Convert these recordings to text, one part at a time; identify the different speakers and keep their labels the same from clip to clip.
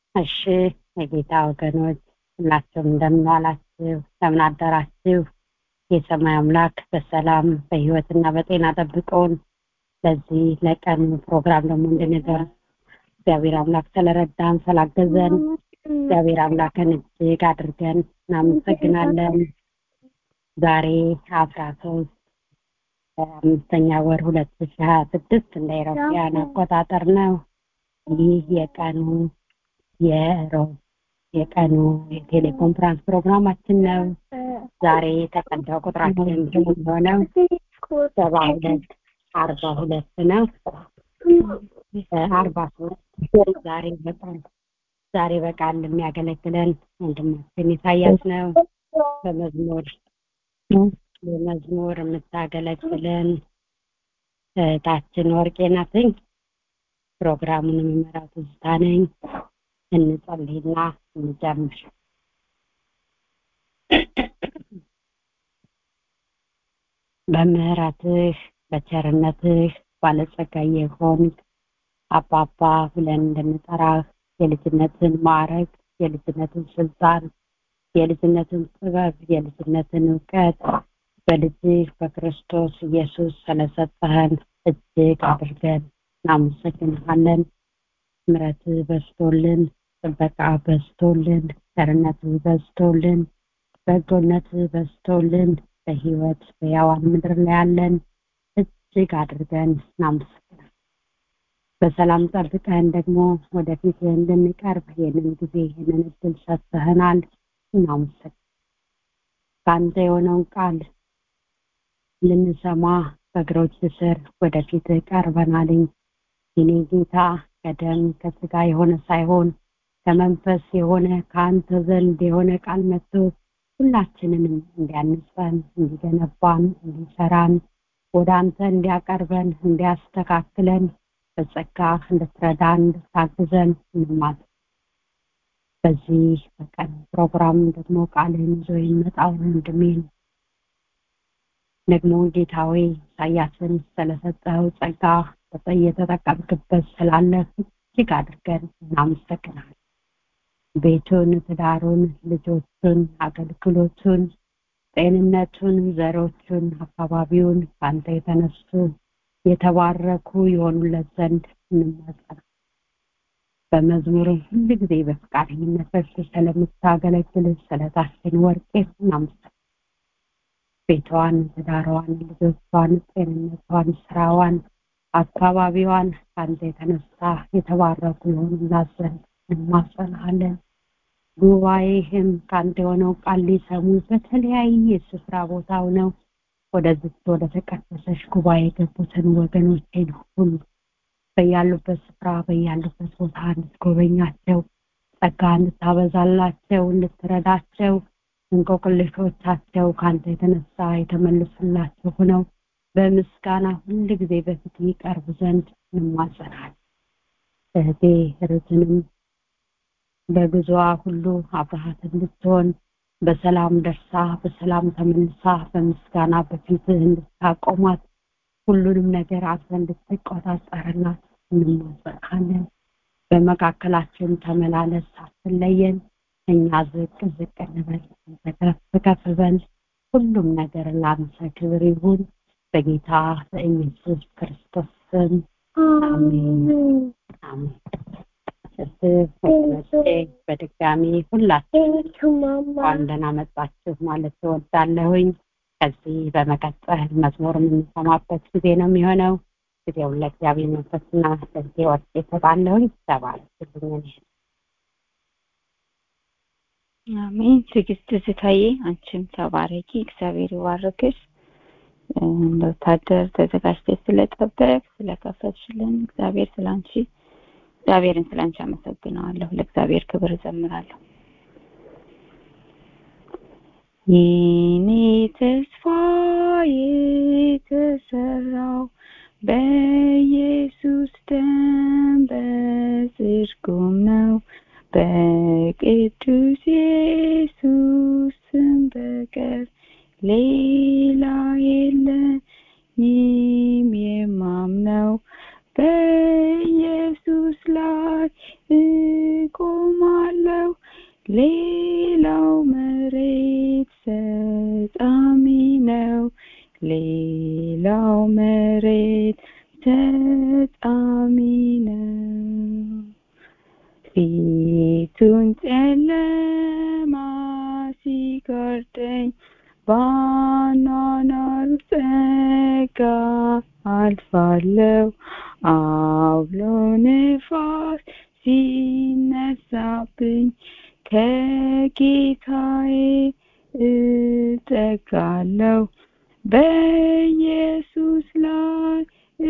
Speaker 1: እሺ የጌታ ወገኖች ሁላችሁም እንደምን ዋላችሁ እንደምን አደራችሁ የሰማይ አምላክ በሰላም በህይወትና በጤና ጠብቆን ለዚህ ለቀኑ ፕሮግራም ደግሞ እንድንደርስ እግዚአብሔር አምላክ ስለረዳን ስላገዘን እግዚአብሔር አምላክን እጅግ አድርገን እናመሰግናለን ዛሬ አስራ ሶስት አምስተኛ ወር ሁለት ሺ ሀያ ስድስት እንደ ኤሮፓያን አቆጣጠር ነው ይህ የቀኑ የሮብ የቀኑ የቴሌኮንፈረንስ ፕሮግራማችን ነው ዛሬ የተቀዳው ቁጥራችን የሚሆነው ሰባ ሁለት አርባ ሁለት ነው አርባ ሶስት ዛሬ በቃል ዛሬ በቃል የሚያገለግለን ወንድማችን ኢሳያስ ነው በመዝሙር በመዝሙር የምታገለግለን እህታችን ወርቄ ናትኝ ፕሮግራሙን የምመራው ትዝታ ነኝ እንጸልይና እንጀምር በምህረትህ በቸርነትህ ባለጸጋ የሆን አባባ ብለን እንድንጠራህ የልጅነትን ማዕረግ የልጅነትን ስልጣን የልጅነትን ጥበብ የልጅነትን እውቀት በልጅህ በክርስቶስ ኢየሱስ ስለሰጠህን እጅግ አድርገን እናመሰግንሃለን ምረት በዝቶልን ጥበቃ በዝቶልን ቸርነት በዝቶልን በጎነት በዝቶልን በህይወት በያዋን ምድር ላይ ያለን እጅግ አድርገን እናመሰግናል በሰላም ጠብቀን ደግሞ ወደፊት እንድንቀርብ ይህንን ጊዜ ይህንን እድል ሰጥተህናል እናመሰግን ከአንተ የሆነውን ቃል ልንሰማ በእግሮች ስር ወደፊት ቀርበናልኝ የኔ ጌታ ከደም ከስጋ የሆነ ሳይሆን ከመንፈስ የሆነ ከአንተ ዘንድ የሆነ ቃል መጥቶ ሁላችንንም እንዲያንጸን እንዲገነባን እንዲሰራን ወደ አንተ እንዲያቀርበን እንዲያስተካክለን በጸጋ እንድትረዳን እንድታግዘን እንማል በዚህ በቀን ፕሮግራም ደግሞ ቃልን ይዞ የሚመጣው ወንድሜን ደግሞ ጌታዊ ኢሳያስን ስለሰጠው ጸጋ እየተጠቀምክበት ስላለ እጅግ አድርገን እናመሰግናል ቤቱን ትዳሩን ልጆቹን አገልግሎቱን ጤንነቱን ዘሮቹን አካባቢውን ከአንተ የተነሱ የተባረኩ የሆኑለት ዘንድ እንማጸናል በመዝሙር ሁሉ ጊዜ በፍቃደኝነት በፊት ስለምታገለግል ስለታችን ወርቄ እናመሰግናል ቤቷን ትዳሯን ልጆቿን ጤንነቷን ስራዋን አካባቢዋን ከአንተ የተነሳ የተባረኩ የሆኑላት ዘንድ እንማጸናለን ጉባኤህም ከአንተ የሆነው ቃል ሊሰሙ በተለያየ ስፍራ ቦታው ነው ወደዚህ ወደ ተቀደሰች ጉባኤ የገቡትን ወገኖቼን ሁሉ በያሉበት ስፍራ በያሉበት ቦታ እንድትጎበኛቸው ጸጋ እንድታበዛላቸው እንድትረዳቸው እንቆቅልሾቻቸው ከአንተ የተነሳ የተመልሱላቸው ሆነው በምስጋና ሁል ጊዜ በፊት ይቀርቡ ዘንድ እንማጸናል እህቴ ርትንም በጉዞዋ ሁሉ አብረሃት እንድትሆን በሰላም ደርሳ በሰላም ተመልሳ በምስጋና በፊት እንድታቆማት ሁሉንም ነገር አንተ እንድትቆጣጠርላት እንማጸናለን በመካከላችን ተመላለስ አትለየን እኛ ዝቅ ዝቅ እንበል ከፍ ከፍ በል ሁሉም ነገር ለአንተ ክብር ይሁን በጌታ በኢየሱስ ክርስቶስ ስም አሜን አሜን በድጋሚ ሁላችን እንኳን ደህና መጣችሁ ማለት እወዳለሁኝ ከዚህ በመቀጠል መዝሙር የምንሰማበት ጊዜ ነው የሚሆነው ጊዜውን ለእግዚአብሔር መንፈስና ለዚህ ወርቅ ይሰጣለሁኝ ተባረክልኝ
Speaker 2: አሜን ትዕግስት ዝታዬ አንቺም ተባረኪ እግዚአብሔር ይባርክሽ እንደ ወታደር ተዘጋጅተሽ ስለጠበቅ ስለከፈትሽልን እግዚአብሔር ስላንቺ እግዚአብሔርን ስላንቺ አመሰግነዋለሁ ለእግዚአብሔር ክብር እዘምራለሁ የኔ ተስፋ የተሰራው በኢየሱስ ደም በጽድቁም ነው በቅዱስ ኢየሱስ ስም በቀር ሌላ የለኝም የማምነው በኢየሱስ ላይ እቆማ ሌላው መሬት ሰጣሚ ነው ሌላው መሬት ሰጣሚ ነው ፊቱን ጨለማ ሲጋርደኝ ባኗኗር ጸጋ አልፋለሁ አውሎ ንፋስ ሲነሳብኝ ከጌታዬ እጠጋለሁ በኢየሱስ ላይ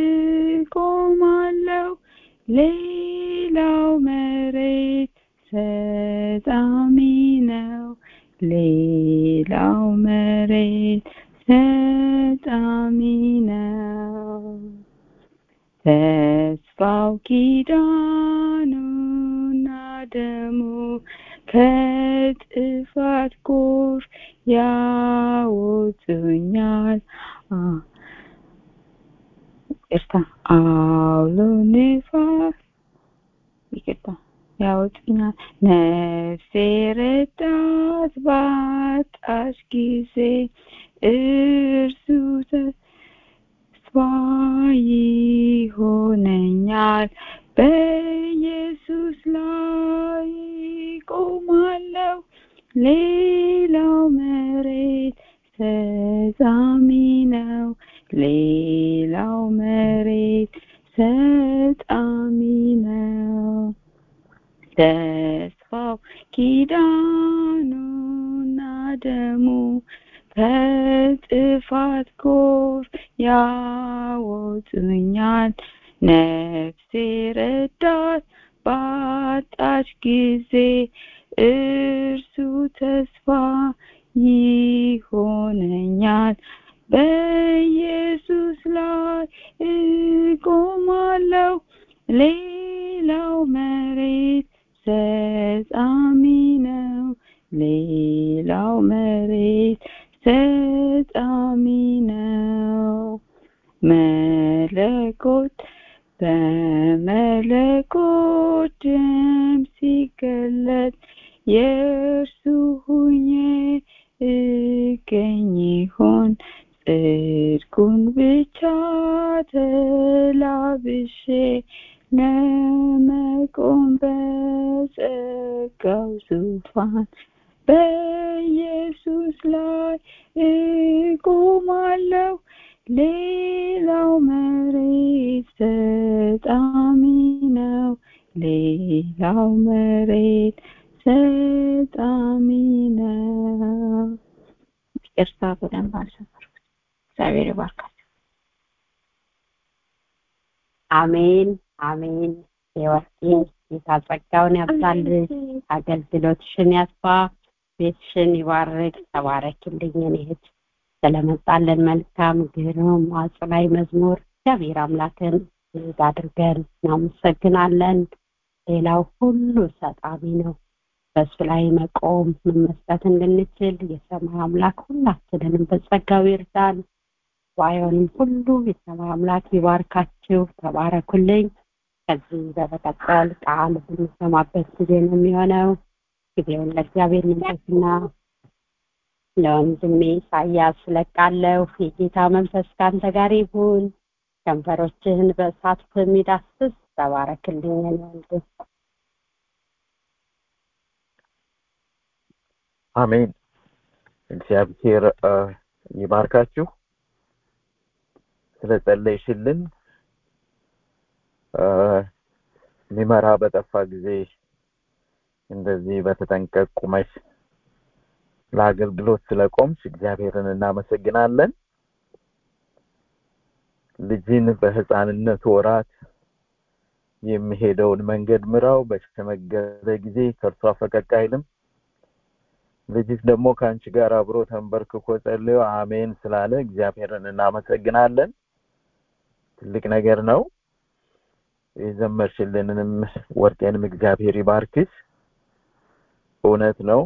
Speaker 2: እቆማለሁ ሌላው መሬት ሰጣሚ ነው ሌላው መሬት ሰጣሚ ነው ተስፋው ኪዳኑና ደሙ ከጥፋት ጎር ያወጡኛል ይቅርታ አውሎ ንፋስ ይቅርታ ያወጡኛል ነፍሴ ረዳት ባጣሽ ጊዜ እርሱ ተስፋ ይሆነኛል በኢየሱስ ላይ ቆማለሁ ሌላው መሬት ሰጣሚ ነው ሌላው መሬት ሰጣሚ ነው ተስፋው ኪዳኑና ደሙ ከጥፋት ጎር ያወጡኛል ነፍሴ ረዳት ባጣች ጊዜ እርሱ ተስፋ ይሆነኛል በኢየሱስ ላይ እቆማለሁ ሌላው መሬት ሰጣሚ ነው ሌላው መሬት ሰጣሚ ነው መለኮት በመለኮት ደም ሲገለጥ የእርሱ ሁኜ እገኝ ይሆን ጽድቁን ብቻ ተላብሼ ለመቆም በጸጋው ዙፋን በኢየሱስ ላይ እቆማለሁ ሌላው መሬት ሰጣሚ ነው ሌላው መሬት ሰጣሚ ነው ይቅርታ በደንብ አልሰፈርኩት እግዚአብሔር ይባርካል
Speaker 1: አሜን አሜን የወርቂን ጌታ ጸጋውን ያብዛልሽ አገልግሎትሽን ያስፋ ቤትሽን ይባርክ ተባረክልኝ እኔ እህት ስለመጣለን መልካም ግሩም አጽናኝ መዝሙር እግዚአብሔር አምላክን እጅግ አድርገን እናመሰግናለን ሌላው ሁሉ ሰጣሚ ነው በእሱ ላይ መቆም መመስጠት እንድንችል የሰማይ አምላክ ሁላችንንም በጸጋው ይርዳን ዋዮንም ሁሉ የሰማይ አምላክ ይባርካችሁ ተባረኩልኝ ከዚህ በመቀጠል ቃል ብንሰማበት ጊዜ ነው የሚሆነው ጊዜውን ለእግዚአብሔር መንፈስና ለወንድሜ ኢሳያስ ለቃለሁ የጌታ መንፈስ ከአንተ ጋር ይሁን ከንፈሮችህን በእሳት የሚዳስስ ተባረክልኝ ወንድም
Speaker 3: አሜን እግዚአብሔር ይባርካችሁ ስለጸለይሽልን ሚመራ በጠፋ ጊዜ እንደዚህ በተጠንቀቅ ቁመሽ ለአገልግሎት ስለቆምሽ እግዚአብሔርን እናመሰግናለን ልጅን በህፃንነት ወራት የሚሄደውን መንገድ ምራው በተመገበ ጊዜ ከእርሷ ፈቀቅ አይልም ልጅሽ ደግሞ ከአንቺ ጋር አብሮ ተንበርክኮ ጸልዮ አሜን ስላለ እግዚአብሔርን እናመሰግናለን ትልቅ ነገር ነው የዘመርሽልንንም ወርቄንም እግዚአብሔር ይባርክሽ እውነት ነው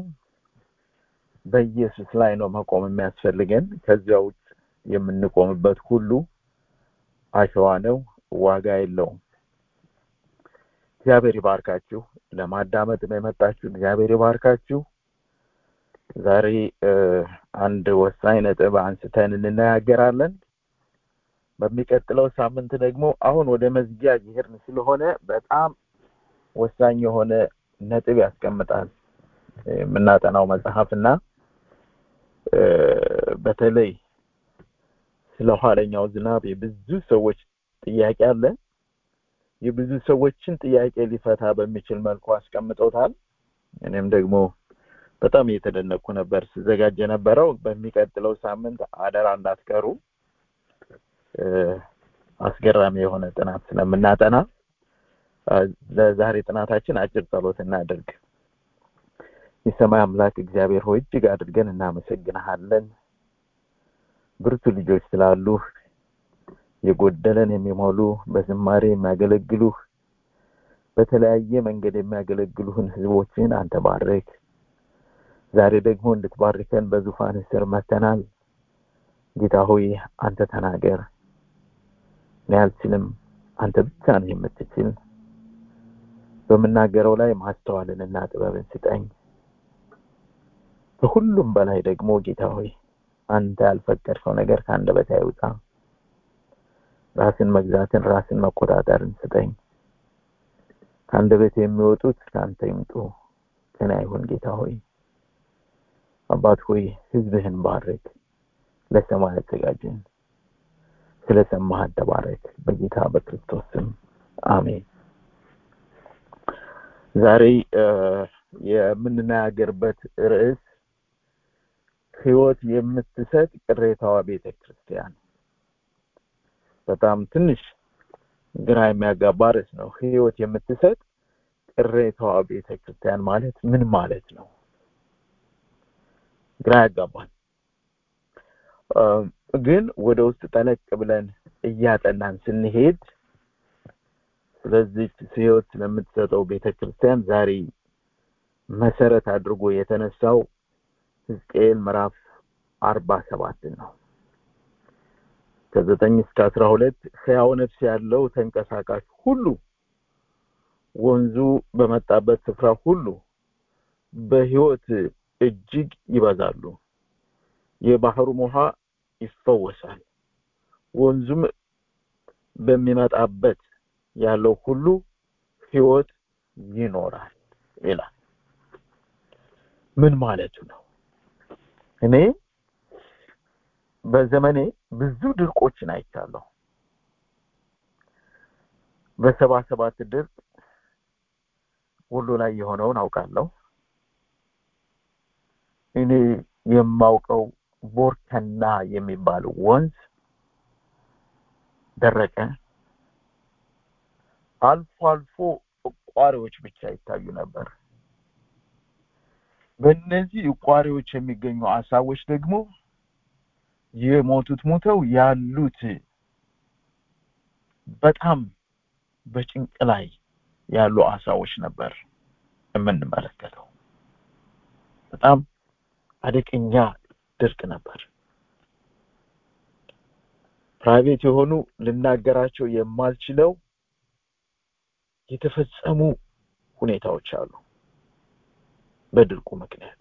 Speaker 3: በኢየሱስ ላይ ነው መቆም የሚያስፈልገን ከዚያ ውጭ የምንቆምበት ሁሉ አሸዋ ነው ዋጋ የለውም እግዚአብሔር ይባርካችሁ። ለማዳመጥ ነው የመጣችሁ። እግዚአብሔር ይባርካችሁ። ዛሬ አንድ ወሳኝ ነጥብ አንስተን እንነጋገራለን። በሚቀጥለው ሳምንት ደግሞ አሁን ወደ መዝጊያ እየሄድን ስለሆነ በጣም ወሳኝ የሆነ ነጥብ ያስቀምጣል የምናጠናው መጽሐፍ እና በተለይ ስለ ኋለኛው ዝናብ የብዙ ሰዎች ጥያቄ አለ። የብዙ ሰዎችን ጥያቄ ሊፈታ በሚችል መልኩ አስቀምጠውታል። እኔም ደግሞ በጣም እየተደነቅኩ ነበር ስዘጋጅ የነበረው። በሚቀጥለው ሳምንት አደራ እንዳትቀሩ። አስገራሚ የሆነ ጥናት ስለምናጠና ለዛሬ ጥናታችን አጭር ጸሎት እናድርግ። የሰማይ አምላክ እግዚአብሔር ሆይ እጅግ አድርገን እናመሰግንሃለን። ብርቱ ልጆች ስላሉህ የጎደለን የሚሞሉ በዝማሬ የሚያገለግሉህ በተለያየ መንገድ የሚያገለግሉህን ህዝቦችን አንተ ባርክ። ዛሬ ደግሞ እንድትባርከን በዙፋን ስር መተናል። ጌታ ሆይ አንተ ተናገር። እኔ አልችልም፣ አንተ ብቻ ነህ የምትችል። በምናገረው ላይ ማስተዋልንና ጥበብን ስጠኝ። ከሁሉም በላይ ደግሞ ጌታ ሆይ አንተ ያልፈቀድከው ነገር ከአንደበቴ አይውጣ። ራስን መግዛትን ራስን መቆጣጠርን ስጠኝ። ከአንደበቴ የሚወጡት ከአንተ ይምጡ፣ ከኔ አይሁን። ጌታ ሆይ አባት ሆይ ህዝብህን ባርክ፣ ለሰማይ አዘጋጅን። ስለሰማህ ተባረክ። በጌታ በክርስቶስ ስም አሜን። ዛሬ የምንነጋገርበት ርዕስ ህይወት የምትሰጥ ቅሬታዋ ቤተ ክርስቲያን። በጣም ትንሽ ግራ የሚያጋባ ርዕስ ነው። ህይወት የምትሰጥ ቅሬታዋ ቤተ ክርስቲያን ማለት ምን ማለት ነው? ግራ ያጋባል። ግን ወደ ውስጥ ጠለቅ ብለን እያጠናን ስንሄድ ስለዚህ ህይወት ስለምትሰጠው ቤተ ክርስቲያን ዛሬ መሰረት አድርጎ የተነሳው ሕዝቅኤል ምዕራፍ አርባ ሰባትን ነው። ከዘጠኝ እስከ አስራ ሁለት ሕያው ነፍስ ያለው ተንቀሳቃሽ ሁሉ ወንዙ በመጣበት ስፍራ ሁሉ በህይወት እጅግ ይበዛሉ። የባህሩም ውሃ ይፈወሳል። ወንዙም በሚመጣበት ያለው ሁሉ ህይወት ይኖራል ይላል። ምን ማለቱ ነው? እኔ በዘመኔ ብዙ ድርቆችን አይቻለሁ። በሰባ ሰባት ድርቅ ወሎ ላይ የሆነውን አውቃለሁ። እኔ የማውቀው ቦርከና የሚባል ወንዝ ደረቀ። አልፎ አልፎ እቋሪዎች ብቻ ይታዩ ነበር። በእነዚህ እቋሪዎች የሚገኙ አሳዎች ደግሞ የሞቱት ሞተው ያሉት በጣም በጭንቅ ላይ ያሉ አሳዎች ነበር የምንመለከተው። በጣም አደገኛ ድርቅ ነበር። ፕራይቬት የሆኑ ልናገራቸው የማልችለው የተፈጸሙ ሁኔታዎች አሉ። በድርቁ ምክንያት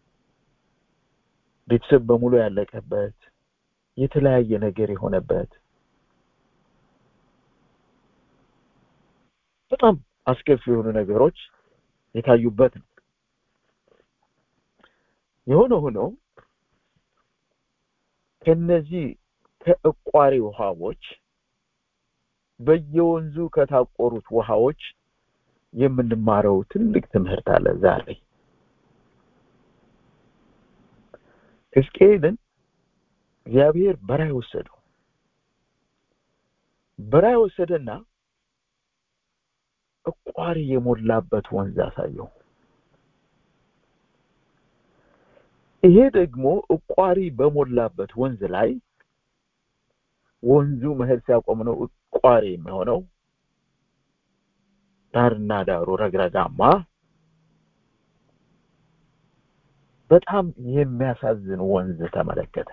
Speaker 3: ቤተሰብ በሙሉ ያለቀበት፣ የተለያየ ነገር የሆነበት በጣም አስከፊ የሆኑ ነገሮች የታዩበት ነው። የሆነ ሆኖ ከነዚህ ከእቋሪ ውሃዎች በየወንዙ ከታቆሩት ውሃዎች የምንማረው ትልቅ ትምህርት አለ ዛሬ ሕዝቅኤልን እግዚአብሔር በራይ ወሰደው በራይ ወሰደና እቋሪ የሞላበት ወንዝ አሳየው ይሄ ደግሞ እቋሪ በሞላበት ወንዝ ላይ ወንዙ መሄድ ሲያቆም ነው እቋሪ የሚሆነው ዳርና ዳሩ ረግረጋማ በጣም የሚያሳዝን ወንዝ ተመለከተ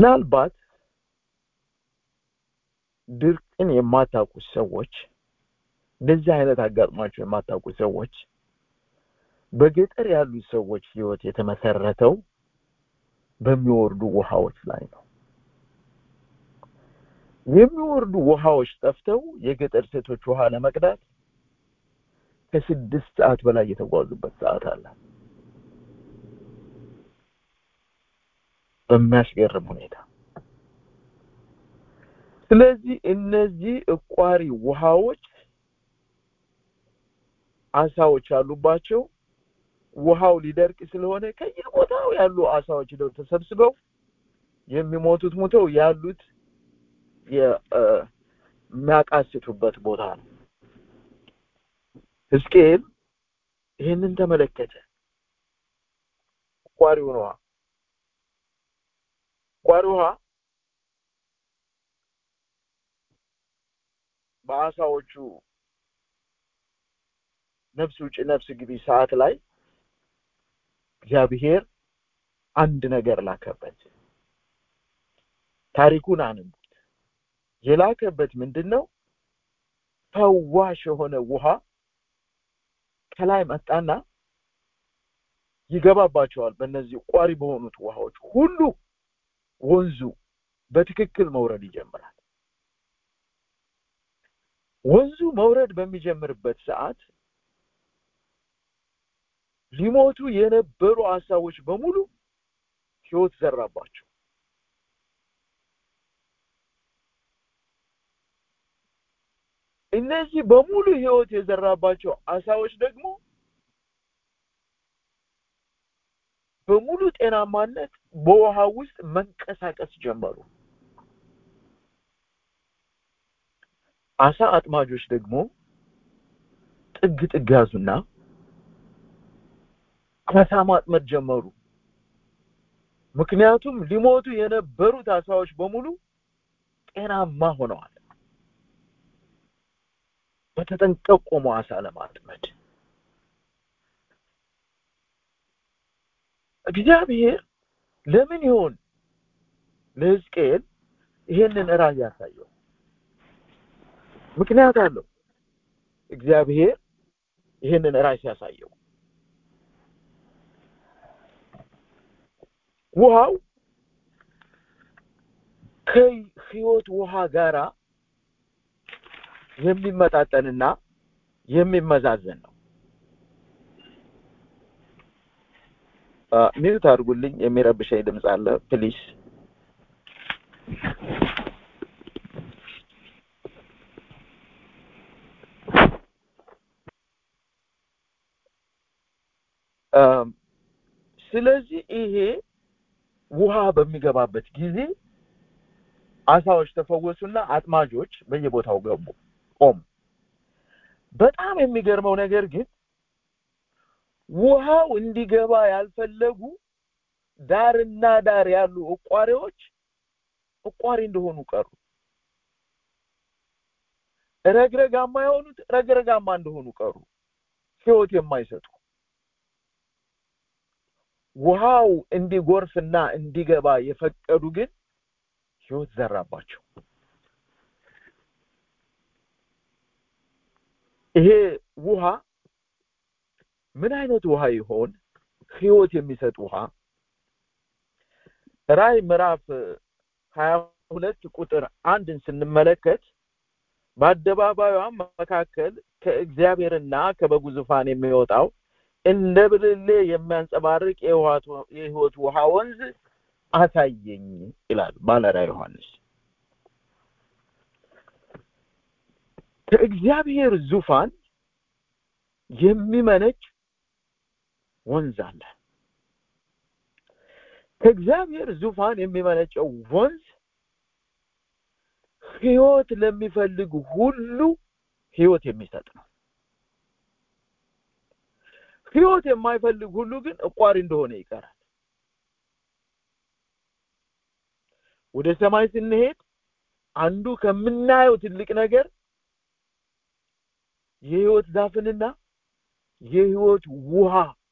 Speaker 3: ምናልባት ድርቅን የማታውቁ ሰዎች እንደዚህ አይነት አጋጥሟቸው የማታውቁ ሰዎች በገጠር ያሉ ሰዎች ህይወት የተመሰረተው በሚወርዱ ውሃዎች ላይ ነው። የሚወርዱ ውሃዎች ጠፍተው የገጠር ሴቶች ውሃ ለመቅዳት ከስድስት ሰዓት በላይ የተጓዙበት ሰዓት አለ። በሚያስገርም ሁኔታ ስለዚህ እነዚህ እቋሪ ውሃዎች አሳዎች ያሉባቸው ውሃው ሊደርቅ ስለሆነ ከየቦታው ያሉ አሳዎች ሄደው ተሰብስበው የሚሞቱት ሙተው ያሉት የሚያቃስቱበት ቦታ ነው። ሕዝቅኤል ይህንን ተመለከተ። ቋሪውን ውሃ ቋሪ ውሃ በአሳዎቹ ነፍስ ውጭ ነፍስ ግቢ ሰዓት ላይ እግዚአብሔር አንድ ነገር ላከበት። ታሪኩን አንብቡት። የላከበት ምንድን ነው? ፈዋሽ የሆነ ውሃ ከላይ መጣና ይገባባቸዋል። በእነዚህ ቋሪ በሆኑት ውሃዎች ሁሉ ወንዙ በትክክል መውረድ ይጀምራል። ወንዙ መውረድ በሚጀምርበት ሰዓት ሊሞቱ የነበሩ አሳዎች በሙሉ ህይወት ዘራባቸው። እነዚህ በሙሉ ህይወት የዘራባቸው አሳዎች ደግሞ በሙሉ ጤናማነት በውሃ ውስጥ መንቀሳቀስ ጀመሩ። አሳ አጥማጆች ደግሞ ጥግ ጥግ ያዙና አሳ ማጥመድ ጀመሩ። ምክንያቱም ሊሞቱ የነበሩት አሳዎች በሙሉ ጤናማ ሆነዋል። በተጠንቀቅ ቆሞ አሳ ለማጥመድ እግዚአብሔር ለምን ይሆን ለሕዝቅኤል ይሄንን ራእይ ያሳየው? ምክንያት አለው። እግዚአብሔር ይሄንን ራእይ ሲያሳየው ውሃው ከህይወት ውሃ ጋራ የሚመጣጠንና የሚመዛዘን ነው። ሚዩት አድርጉልኝ፣ የሚረብሸኝ ድምፅ አለ ፕሊስ። ስለዚህ ይሄ ውሃ በሚገባበት ጊዜ አሳዎች ተፈወሱና አጥማጆች በየቦታው ገቡ ቆሙ። በጣም የሚገርመው ነገር ግን ውሃው እንዲገባ ያልፈለጉ ዳርና ዳር ያሉ እቋሪዎች እቋሪ እንደሆኑ ቀሩ። ረግረጋማ የሆኑት ረግረጋማ እንደሆኑ ቀሩ፣ ህይወት የማይሰጡ ውሃው እንዲጎርፍና እንዲገባ የፈቀዱ ግን ህይወት ዘራባቸው። ይሄ ውሃ ምን አይነት ውሃ ይሆን? ህይወት የሚሰጥ ውሃ ራዕይ ምዕራፍ ሀያ ሁለት ቁጥር አንድን ስንመለከት በአደባባዩም መካከል ከእግዚአብሔርና ከበጉ ዙፋን የሚወጣው እንደ ብርሌ የሚያንጸባርቅ የህይወት ውሃ ወንዝ አሳየኝ ይላል ባለራዕይ ዮሐንስ። ከእግዚአብሔር ዙፋን የሚመነጭ ወንዝ አለ። ከእግዚአብሔር ዙፋን የሚመነጨው ወንዝ ህይወት ለሚፈልግ ሁሉ ህይወት የሚሰጥ ነው። ህይወት የማይፈልግ ሁሉ ግን እቋሪ እንደሆነ ይቀራል። ወደ ሰማይ ስንሄድ አንዱ ከምናየው ትልቅ ነገር የህይወት ዛፍንና የህይወት ውሃ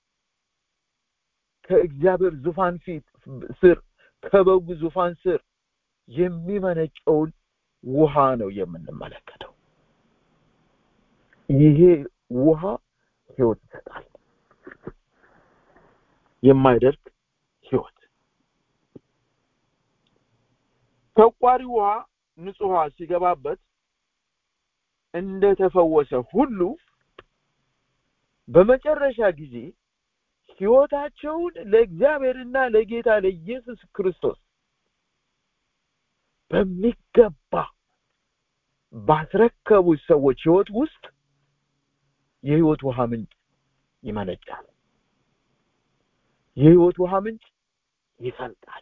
Speaker 3: ከእግዚአብሔር ዙፋን ፊት ስር ከበጉ ዙፋን ስር የሚመነጨውን ውሃ ነው የምንመለከተው። ይሄ ውሃ ህይወት ይሰጣል የማይደርቅ ህይወት ተቋሪ ውሃ ንጹህ ውሃ ሲገባበት እንደተፈወሰ ሁሉ በመጨረሻ ጊዜ ህይወታቸውን ለእግዚአብሔርና ለጌታ ለኢየሱስ ክርስቶስ በሚገባ ባስረከቡ ሰዎች ህይወት ውስጥ የህይወት ውሃ ምንጭ ይመነጫል የህይወት ውሃ ምንጭ ይፈልቃል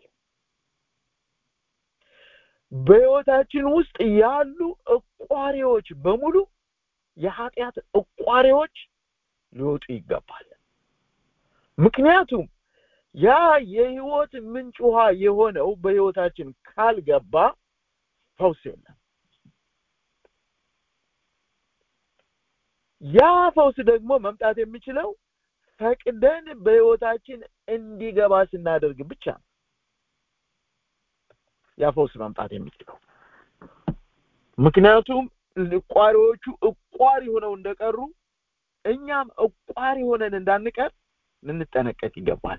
Speaker 3: በህይወታችን ውስጥ ያሉ እቋሪዎች በሙሉ የኃጢአት እቋሪዎች ሊወጡ ይገባል ምክንያቱም ያ የህይወት ምንጭ ውሃ የሆነው በህይወታችን ካልገባ ፈውስ የለም ያ ፈውስ ደግሞ መምጣት የሚችለው ፈቅደን በህይወታችን እንዲገባ ስናደርግ ብቻ ነው ያ ፈውስ መምጣት የሚችለው ምክንያቱም እቋሪዎቹ እቋሪ ሆነው እንደቀሩ እኛም እቋሪ ሆነን እንዳንቀር ልንጠነቀቅ ይገባል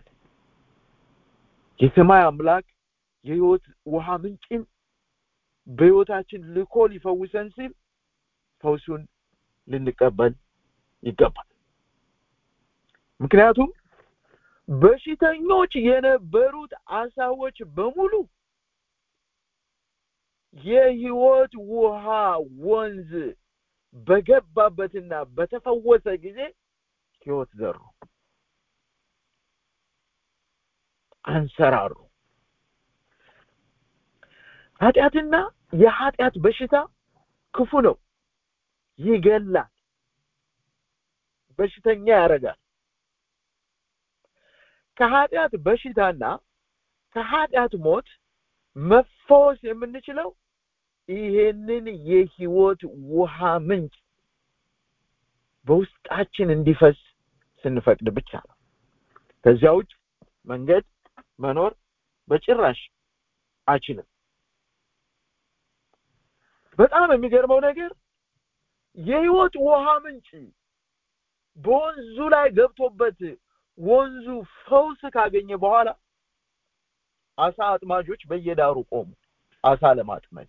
Speaker 3: የሰማይ አምላክ የህይወት ውሃ ምንጭን በህይወታችን ልኮ ሊፈውሰን ሲል ፈውሱን ልንቀበል ይገባል ምክንያቱም በሽተኞች የነበሩት አሳዎች በሙሉ የህይወት ውሃ ወንዝ በገባበትና በተፈወሰ ጊዜ ህይወት ዘሩ አንሰራሩ ኃጢአትና የኃጢአት በሽታ ክፉ ነው ይገላል በሽተኛ ያደርጋል ከኃጢአት በሽታና ከኃጢአት ሞት መፈወስ የምንችለው ይሄንን የህይወት ውሃ ምንጭ በውስጣችን እንዲፈስ ስንፈቅድ ብቻ ነው ከዚያ ውጭ መንገድ መኖር በጭራሽ አይችልም በጣም የሚገርመው ነገር የህይወት ውሃ ምንጭ በወንዙ ላይ ገብቶበት ወንዙ ፈውስ ካገኘ በኋላ አሳ አጥማጆች በየዳሩ ቆሙ አሳ ለማጥመድ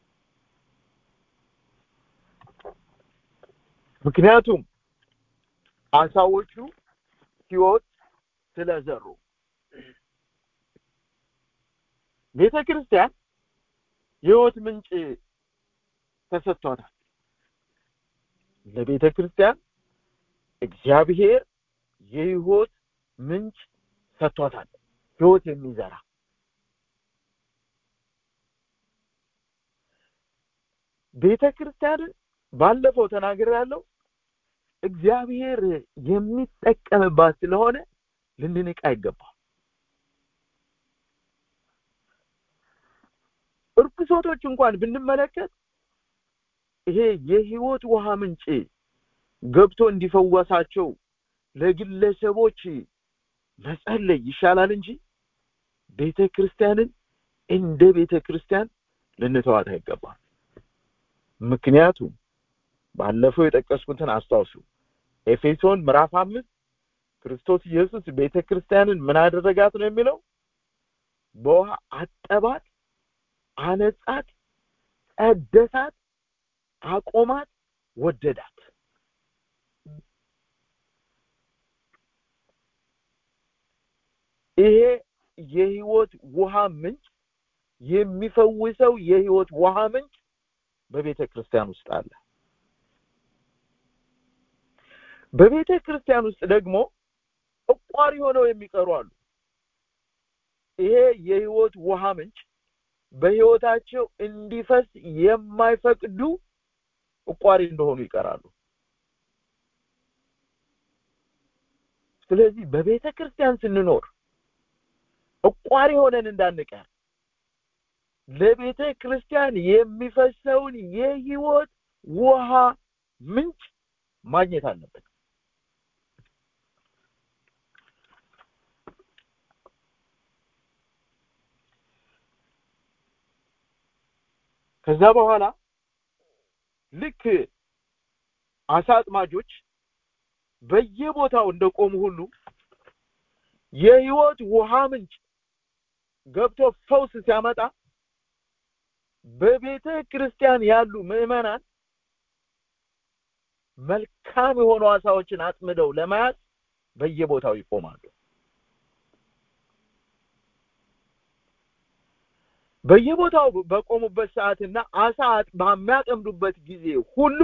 Speaker 3: ምክንያቱም አሳዎቹ ህይወት ስለዘሩ ቤተ ክርስቲያን የህይወት ምንጭ ተሰጥቷታል ለቤተ ክርስቲያን እግዚአብሔር የህይወት ምንጭ ሰጥቷታል ህይወት የሚዘራ ቤተ ክርስቲያንን ባለፈው ተናገር ያለው እግዚአብሔር የሚጠቀምባት ስለሆነ ልንንቅ አይገባም እርኩሶቶች እንኳን ብንመለከት ይሄ የህይወት ውሃ ምንጭ ገብቶ እንዲፈወሳቸው ለግለሰቦች መጸለይ ይሻላል እንጂ ቤተ ክርስቲያንን እንደ ቤተ ክርስቲያን ልንተዋት አይገባም ምክንያቱም ባለፈው የጠቀስኩትን አስታውሱ ኤፌሶን ምዕራፍ አምስት ክርስቶስ ኢየሱስ ቤተ ክርስቲያንን ምን አደረጋት ነው የሚለው በውሃ አጠባት አነጻት ቀደሳት አቆማት ወደዳት ይሄ የህይወት ውሃ ምንጭ የሚፈውሰው የህይወት ውሃ ምንጭ በቤተ ክርስቲያን ውስጥ አለ በቤተ ክርስቲያን ውስጥ ደግሞ እቋሪ ሆነው የሚቀሩ አሉ ይሄ የህይወት ውሃ ምንጭ በህይወታቸው እንዲፈስ የማይፈቅዱ እቋሪ እንደሆኑ ይቀራሉ ስለዚህ በቤተ ክርስቲያን ስንኖር እቋሪ ሆነን እንዳንቀር ለቤተ ክርስቲያን የሚፈሰውን የህይወት ውሃ ምንጭ ማግኘት አለበት ከዛ በኋላ ልክ አሳ አጥማጆች በየቦታው እንደቆሙ ሁሉ የህይወት ውሃ ምንጭ ገብቶ ፈውስ ሲያመጣ በቤተ ክርስቲያን ያሉ ምዕመናን መልካም የሆኑ አሳዎችን አጥምደው ለመያዝ በየቦታው ይቆማሉ በየቦታው በቆሙበት ሰዓትና አሳ በሚያጠምዱበት ጊዜ ሁሉ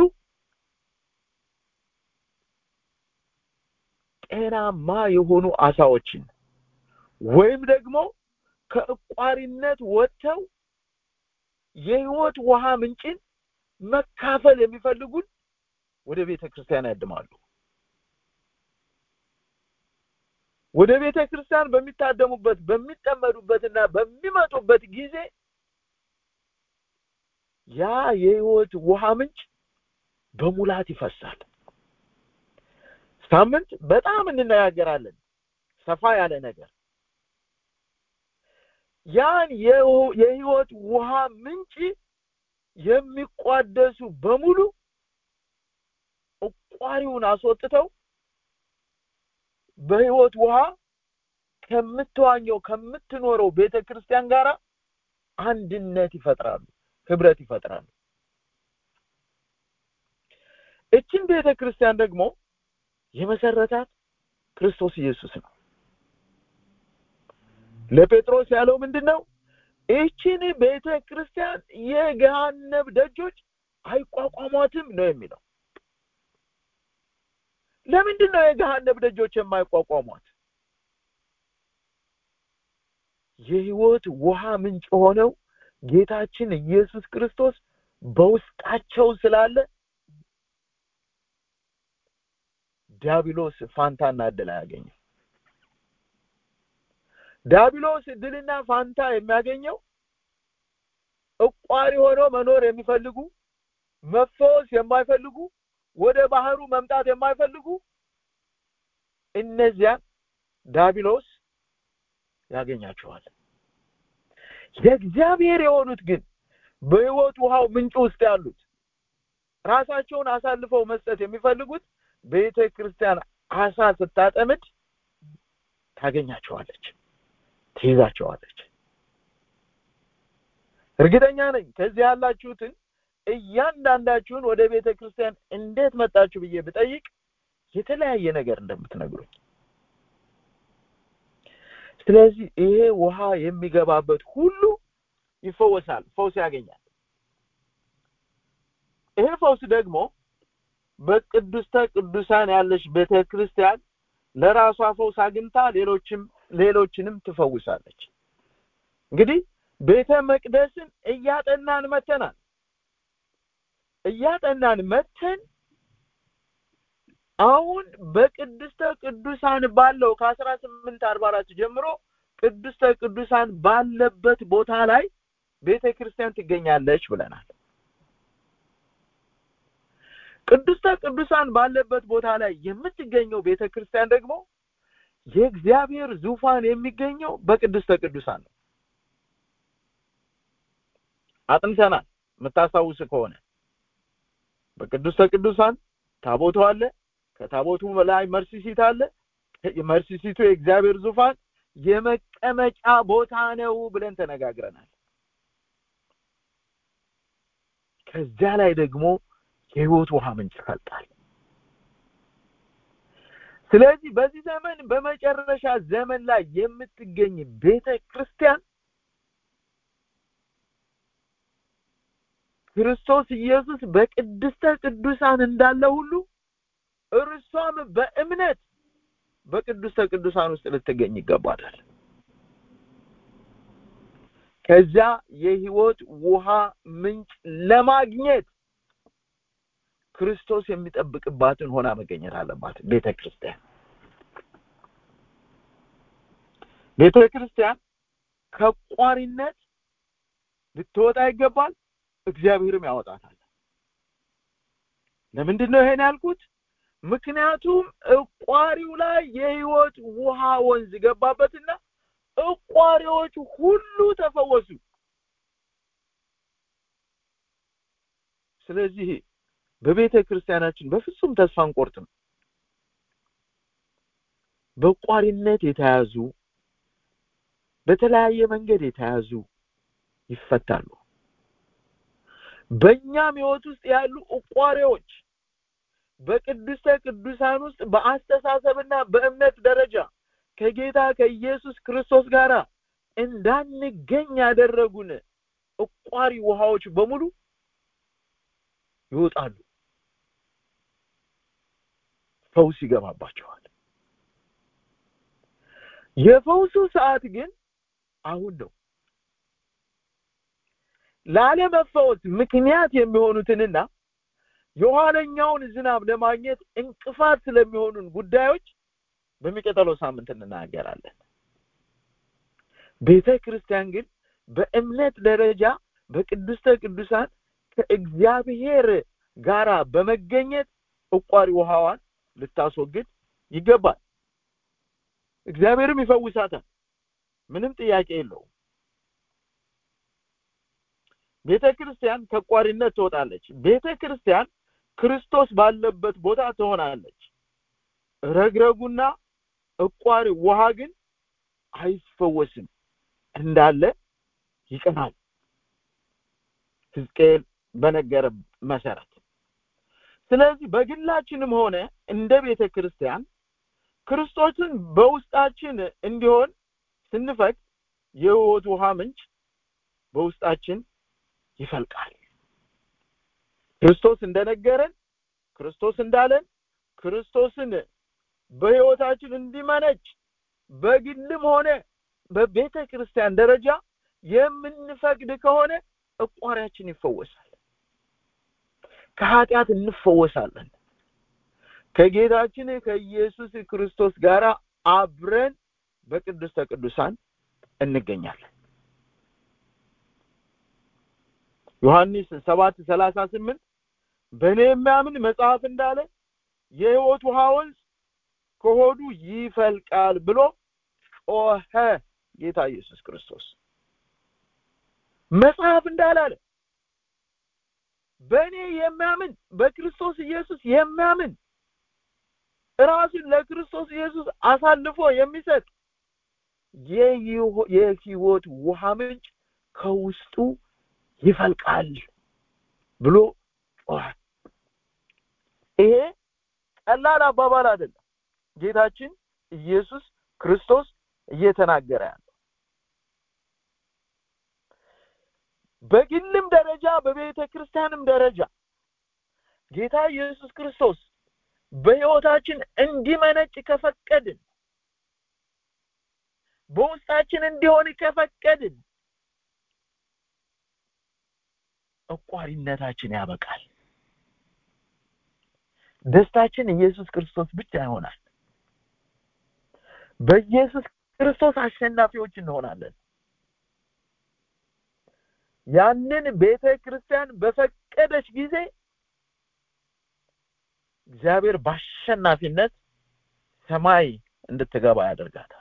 Speaker 3: ጤናማ የሆኑ አሳዎችን ወይም ደግሞ ከእቋሪነት ወጥተው የህይወት ውሃ ምንጭን መካፈል የሚፈልጉን ወደ ቤተ ክርስቲያን ያድማሉ ወደ ቤተ ክርስቲያን በሚታደሙበት በሚጠመዱበትና በሚመጡበት ጊዜ ያ የህይወት ውሃ ምንጭ በሙላት ይፈሳል ሳምንት በጣም እንነጋገራለን ሰፋ ያለ ነገር ያን የህይወት ውሃ ምንጭ የሚቋደሱ በሙሉ እቋሪውን አስወጥተው በህይወት ውሃ ከምትዋኘው ከምትኖረው ቤተ ክርስቲያን ጋር አንድነት ይፈጥራሉ ህብረት ይፈጥራሉ እችን ቤተ ክርስቲያን ደግሞ የመሰረታት ክርስቶስ ኢየሱስ ነው ለጴጥሮስ ያለው ምንድነው ይህችን ቤተ ክርስቲያን የገሃነብ ደጆች አይቋቋሟትም ነው የሚለው ለምንድን ነው የገሃነብ ደጆች የማይቋቋሟት የህይወት ውሃ ምንጭ ሆነው ጌታችን ኢየሱስ ክርስቶስ በውስጣቸው ስላለ ዲያብሎስ ፋንታና እድል አያገኝም ዲያብሎስ እድልና ፋንታ የሚያገኘው እቋሪ ሆነው መኖር የሚፈልጉ መፈወስ የማይፈልጉ ወደ ባህሩ መምጣት የማይፈልጉ እነዚያን ዳቢሎስ ያገኛቸዋል የእግዚአብሔር የሆኑት ግን በህይወት ውሃው ምንጭ ውስጥ ያሉት ራሳቸውን አሳልፈው መስጠት የሚፈልጉት ቤተ ክርስቲያን አሳ ስታጠምድ ታገኛቸዋለች ትይዛቸዋለች እርግጠኛ ነኝ ከዚህ ያላችሁትን እያንዳንዳችሁን ወደ ቤተ ክርስቲያን እንዴት መጣችሁ ብዬ ብጠይቅ የተለያየ ነገር እንደምትነግሩኝ ስለዚህ ይሄ ውሃ የሚገባበት ሁሉ ይፈወሳል ፈውስ ያገኛል ይሄ ፈውስ ደግሞ በቅዱስተ ቅዱሳን ያለች ቤተ ክርስቲያን ለራሷ ፈውስ አግኝታ ሌሎችም ሌሎችንም ትፈውሳለች እንግዲህ ቤተ መቅደስን እያጠናን መተናል እያጠናን መተን አሁን በቅድስተ ቅዱሳን ባለው ከአስራ ስምንት አርባ አራት ጀምሮ ቅድስተ ቅዱሳን ባለበት ቦታ ላይ ቤተ ክርስቲያን ትገኛለች ብለናል ቅድስተ ቅዱሳን ባለበት ቦታ ላይ የምትገኘው ቤተ ክርስቲያን ደግሞ የእግዚአብሔር ዙፋን የሚገኘው በቅድስተ ቅዱሳን ነው አጥንተናል የምታስታውስ ከሆነ በቅዱስተ ቅዱሳን ታቦቱ አለ ከታቦቱ በላይ መርሲሲት አለ መርሲሲቱ የእግዚአብሔር ዙፋን የመቀመጫ ቦታ ነው ብለን ተነጋግረናል ከዚያ ላይ ደግሞ የህይወት ውሃ ምንጭ ይፈልጣል ስለዚህ በዚህ ዘመን በመጨረሻ ዘመን ላይ የምትገኝ ቤተ ክርስቲያን ክርስቶስ ኢየሱስ በቅድስተ ቅዱሳን እንዳለ ሁሉ እርሷም በእምነት በቅድስተ ቅዱሳን ውስጥ ልትገኝ ይገባታል ከዚያ የህይወት ውሃ ምንጭ ለማግኘት ክርስቶስ የሚጠብቅባትን ሆና መገኘት አለባት ቤተ ክርስቲያን ቤተ ክርስቲያን ከቋሪነት ልትወጣ ይገባል እግዚአብሔርም ያወጣታል ለምንድን ነው ይሄን ያልኩት ምክንያቱም እቋሪው ላይ የህይወት ውሃ ወንዝ ገባበትና እቋሪዎች ሁሉ ተፈወሱ ስለዚህ በቤተ ክርስቲያናችን በፍጹም ተስፋ አንቆርጥም። በቋሪነት የተያዙ በተለያየ መንገድ የተያዙ ይፈታሉ። በእኛም ህይወት ውስጥ ያሉ እቋሪዎች በቅድስተ ቅዱሳን ውስጥ በአስተሳሰብና በእምነት ደረጃ ከጌታ ከኢየሱስ ክርስቶስ ጋር እንዳንገኝ ያደረጉን እቋሪ ውሃዎች በሙሉ ይወጣሉ። ፈውስ ይገባባቸዋል። የፈውሱ ሰዓት ግን አሁን ነው። ላለመፈወስ ምክንያት የሚሆኑትንና የኋለኛውን ዝናብ ለማግኘት እንቅፋት ስለሚሆኑን ጉዳዮች በሚቀጥለው ሳምንት እንናገራለን። ቤተ ክርስቲያን ግን በእምነት ደረጃ በቅድስተ ቅዱሳን ከእግዚአብሔር ጋራ በመገኘት እቋሪ ውሃዋን ልታስወግድ ይገባል። እግዚአብሔርም ይፈውሳታል። ምንም ጥያቄ የለውም። ቤተ ክርስቲያን ከቋሪነት ትወጣለች። ቤተ ክርስቲያን ክርስቶስ ባለበት ቦታ ትሆናለች። ረግረጉና እቋሪ ውሃ ግን አይፈወስም፣ እንዳለ ይቀናል። ሕዝቅኤል በነገረ መሰረት ስለዚህ በግላችንም ሆነ እንደ ቤተ ክርስቲያን ክርስቶስን በውስጣችን እንዲሆን ስንፈቅድ የሕይወት ውሃ ምንጭ በውስጣችን ይፈልቃል። ክርስቶስ እንደነገረን ክርስቶስ እንዳለን ክርስቶስን በሕይወታችን እንዲመነጭ በግልም ሆነ በቤተ ክርስቲያን ደረጃ የምንፈቅድ ከሆነ እቋሪያችን ይፈወሳል። ከኃጢአት እንፈወሳለን። ከጌታችን ከኢየሱስ ክርስቶስ ጋር አብረን በቅድስተ ቅዱሳን እንገኛለን። ዮሐንስ ሰባት ሰላሳ ስምንት በእኔ የሚያምን መጽሐፍ እንዳለ የሕይወት ውሃ ወንዝ ከሆዱ ይፈልቃል ብሎ ጮኸ ጌታ ኢየሱስ ክርስቶስ። መጽሐፍ እንዳላለ በእኔ የሚያምን በክርስቶስ ኢየሱስ የሚያምን ራሱን ለክርስቶስ ኢየሱስ አሳልፎ የሚሰጥ የሕይወት ውሃ ምንጭ ከውስጡ ይፈልቃል ብሎ ጮኸ። ይሄ ቀላል አባባል አይደለም። ጌታችን ኢየሱስ ክርስቶስ እየተናገረ ያለው በግልም ደረጃ በቤተ ክርስቲያንም ደረጃ ጌታ ኢየሱስ ክርስቶስ በሕይወታችን እንዲመነጭ ከፈቀድን በውስጣችን እንዲሆን ከፈቀድን እቋሪነታችን ያበቃል። ደስታችን ኢየሱስ ክርስቶስ ብቻ ይሆናል። በኢየሱስ ክርስቶስ አሸናፊዎች እንሆናለን። ያንን ቤተ ክርስቲያን በፈቀደች ጊዜ እግዚአብሔር በአሸናፊነት ሰማይ እንድትገባ ያደርጋታል።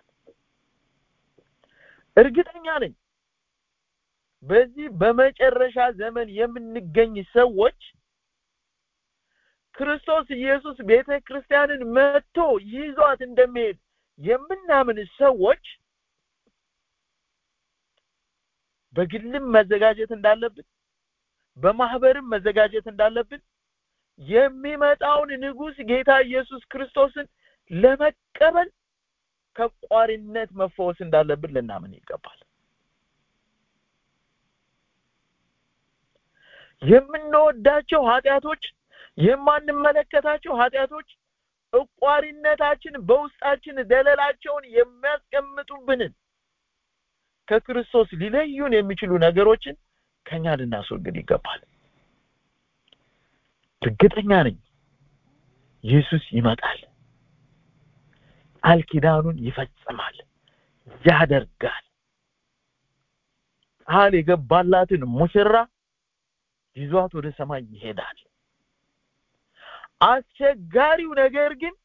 Speaker 3: እርግጠኛ ነኝ በዚህ በመጨረሻ ዘመን የምንገኝ ሰዎች ክርስቶስ ኢየሱስ ቤተ ክርስቲያንን መጥቶ ይዟት እንደሚሄድ የምናምን ሰዎች በግልም መዘጋጀት እንዳለብን በማህበርም መዘጋጀት እንዳለብን የሚመጣውን ንጉሥ ጌታ ኢየሱስ ክርስቶስን ለመቀበል ከቋሪነት መፈወስ እንዳለብን ልናምን ይገባል። የምንወዳቸው ኃጢአቶች፣ የማንመለከታቸው ኃጢአቶች እቋሪነታችን በውስጣችን ደለላቸውን የሚያስቀምጡብንን ከክርስቶስ ሊለዩን የሚችሉ ነገሮችን ከኛ ልናስወግድ ይገባል። እርግጠኛ ነኝ ኢየሱስ ይመጣል፣ ቃል ኪዳኑን ይፈጽማል፣ ያደርጋል። ቃል የገባላትን ሙሽራ ይዟት ወደ ሰማይ ይሄዳል። አስቸጋሪው ነገር ግን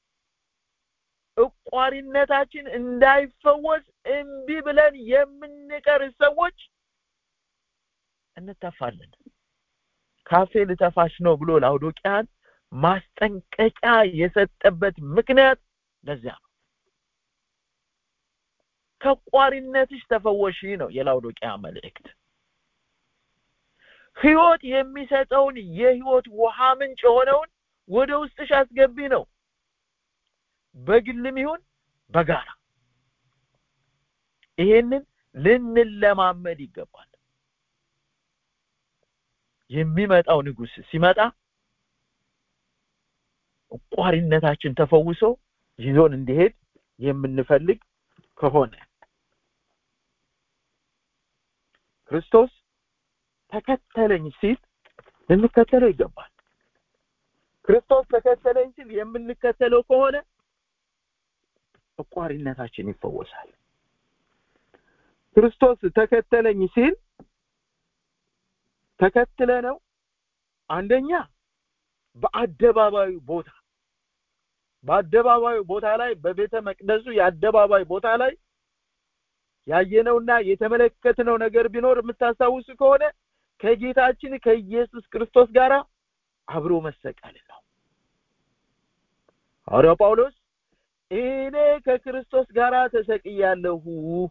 Speaker 3: እቋሪነታችን እንዳይፈወስ እምቢ ብለን የምንቀር ሰዎች እንተፋለን። ካፌ ልተፋሽ ነው ብሎ ላውዶቂያን ማስጠንቀቂያ የሰጠበት ምክንያት ለዚያ ነው ከቋሪነትሽ ተፈወሺ ነው የላውዶቂያ መልእክት ህይወት የሚሰጠውን የህይወት ውሃ ምንጭ የሆነውን ወደ ውስጥሽ አስገቢ ነው በግልም ይሁን በጋራ ይሄንን ልንለማመድ ይገባል የሚመጣው ንጉስ ሲመጣ ቋሪነታችን ተፈውሶ ይዞን እንዲሄድ የምንፈልግ ከሆነ ክርስቶስ ተከተለኝ ሲል ልንከተለው ይገባል ክርስቶስ ተከተለኝ ሲል የምንከተለው ከሆነ ቋሪነታችን ይፈወሳል ክርስቶስ ተከተለኝ ሲል ተከትለ ነው አንደኛ በአደባባዩ ቦታ በአደባባዩ ቦታ ላይ በቤተ መቅደሱ የአደባባይ ቦታ ላይ ያየነውና የተመለከትነው ነገር ቢኖር የምታስታውሱ ከሆነ ከጌታችን ከኢየሱስ ክርስቶስ ጋር አብሮ መሰቀል ነው ሐዋርያው ጳውሎስ እኔ ከክርስቶስ ጋር ተሰቅያለሁ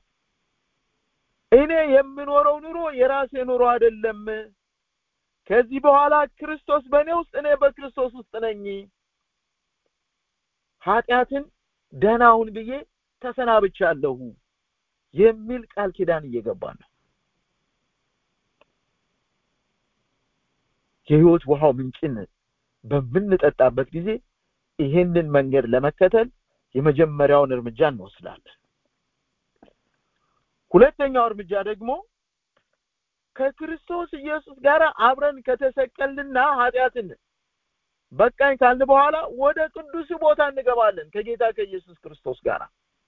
Speaker 3: እኔ የምኖረው ኑሮ የራሴ ኑሮ አይደለም ከዚህ በኋላ ክርስቶስ በእኔ ውስጥ እኔ በክርስቶስ ውስጥ ነኝ ኃጢአትን ደህናውን ብዬ ተሰናብቻለሁ የሚል ቃል ኪዳን እየገባ ነው የህይወት ውሃው ምንጭን በምንጠጣበት ጊዜ ይሄንን መንገድ ለመከተል የመጀመሪያውን እርምጃ እንወስዳለን ሁለተኛው እርምጃ ደግሞ ከክርስቶስ ኢየሱስ ጋር አብረን ከተሰቀልና ኃጢአትን በቃኝ ካልን በኋላ ወደ ቅዱስ ቦታ እንገባለን ከጌታ ከኢየሱስ ክርስቶስ ጋር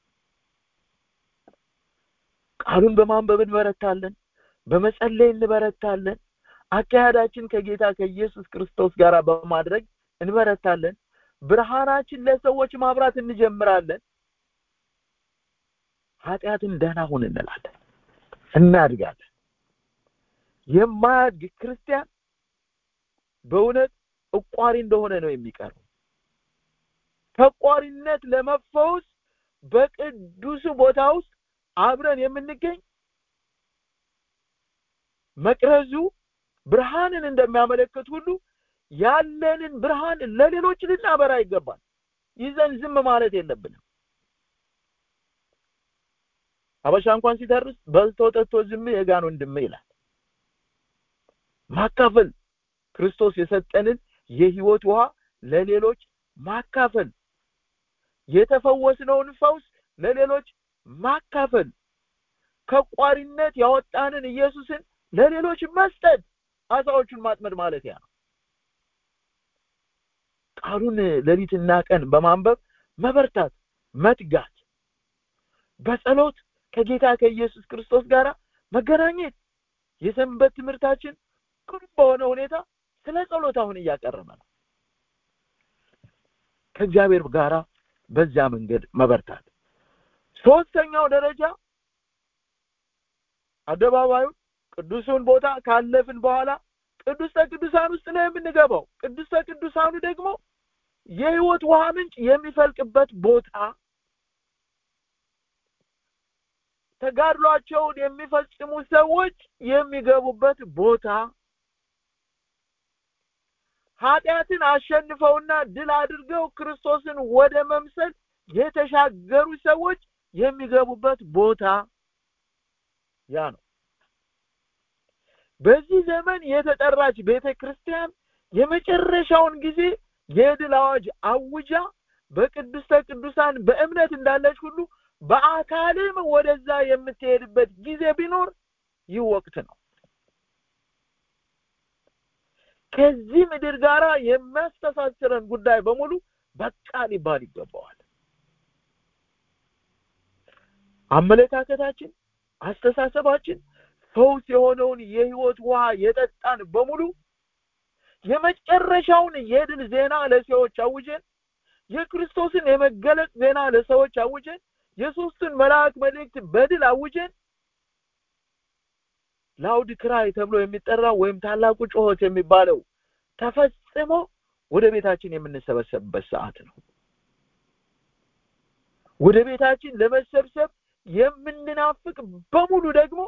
Speaker 3: ቃሉን በማንበብ እንበረታለን በመጸለይ እንበረታለን አካሄዳችን ከጌታ ከኢየሱስ ክርስቶስ ጋር በማድረግ እንበረታለን ብርሃናችን ለሰዎች ማብራት እንጀምራለን ኃጢአትን ደህና ሁን እንላለን እናድጋለን የማያድግ ክርስቲያን በእውነት እቋሪ እንደሆነ ነው የሚቀረው ከቋሪነት ለመፈወስ በቅዱሱ ቦታ ውስጥ አብረን የምንገኝ መቅረዙ ብርሃንን እንደሚያመለክት ሁሉ ያለንን ብርሃን ለሌሎች ልናበራ ይገባል ይዘን ዝም ማለት የለብንም ሀበሻ እንኳን ሲተርስ በልቶ ጠጥቶ ዝም የጋን ወንድም ይላል ማካፈል ክርስቶስ የሰጠንን የህይወት ውሃ ለሌሎች ማካፈል የተፈወስነውን ፈውስ ለሌሎች ማካፈል ከቋሪነት ያወጣንን ኢየሱስን ለሌሎች መስጠት አሳዎቹን ማጥመድ ማለት ያ ነው ቃሉን ሌሊትና ቀን በማንበብ መበርታት መትጋት በጸሎት ከጌታ ከኢየሱስ ክርስቶስ ጋር መገናኘት የሰንበት ትምህርታችን ቅርብ በሆነ ሁኔታ ስለ ጸሎት አሁን እያቀረበ ነው ከእግዚአብሔር ጋራ በዚያ መንገድ መበርታት ሶስተኛው ደረጃ አደባባዩ ቅዱሱን ቦታ ካለፍን በኋላ ቅዱስተ ቅዱሳን ውስጥ ነው የምንገባው ቅዱስተ ቅዱሳኑ ደግሞ የህይወት ውሃ ምንጭ የሚፈልቅበት ቦታ ተጋድሏቸውን የሚፈጽሙ ሰዎች የሚገቡበት ቦታ ኃጢአትን አሸንፈውና ድል አድርገው ክርስቶስን ወደ መምሰል የተሻገሩ ሰዎች የሚገቡበት ቦታ ያ ነው በዚህ ዘመን የተጠራች ቤተ ክርስቲያን የመጨረሻውን ጊዜ የድል አዋጅ አውጃ በቅድስተ ቅዱሳን በእምነት እንዳለች ሁሉ በአካልም ወደዛ የምትሄድበት ጊዜ ቢኖር ይህ ወቅት ነው ከዚህ ምድር ጋር የሚያስተሳስረን ጉዳይ በሙሉ በቃ ሊባል ይገባዋል አመለካከታችን አስተሳሰባችን ፈውስ የሆነውን የህይወት ውሃ የጠጣን በሙሉ የመጨረሻውን የድል ዜና ለሰዎች አውጀን የክርስቶስን የመገለጥ ዜና ለሰዎች አውጀን የሶስቱን መልአክ መልእክት በድል አውጀን ላውድ ክራይ ተብሎ የሚጠራው ወይም ታላቁ ጩኸት የሚባለው ተፈጽሞ ወደ ቤታችን የምንሰበሰብበት ሰዓት ነው ወደ ቤታችን ለመሰብሰብ የምንናፍቅ በሙሉ ደግሞ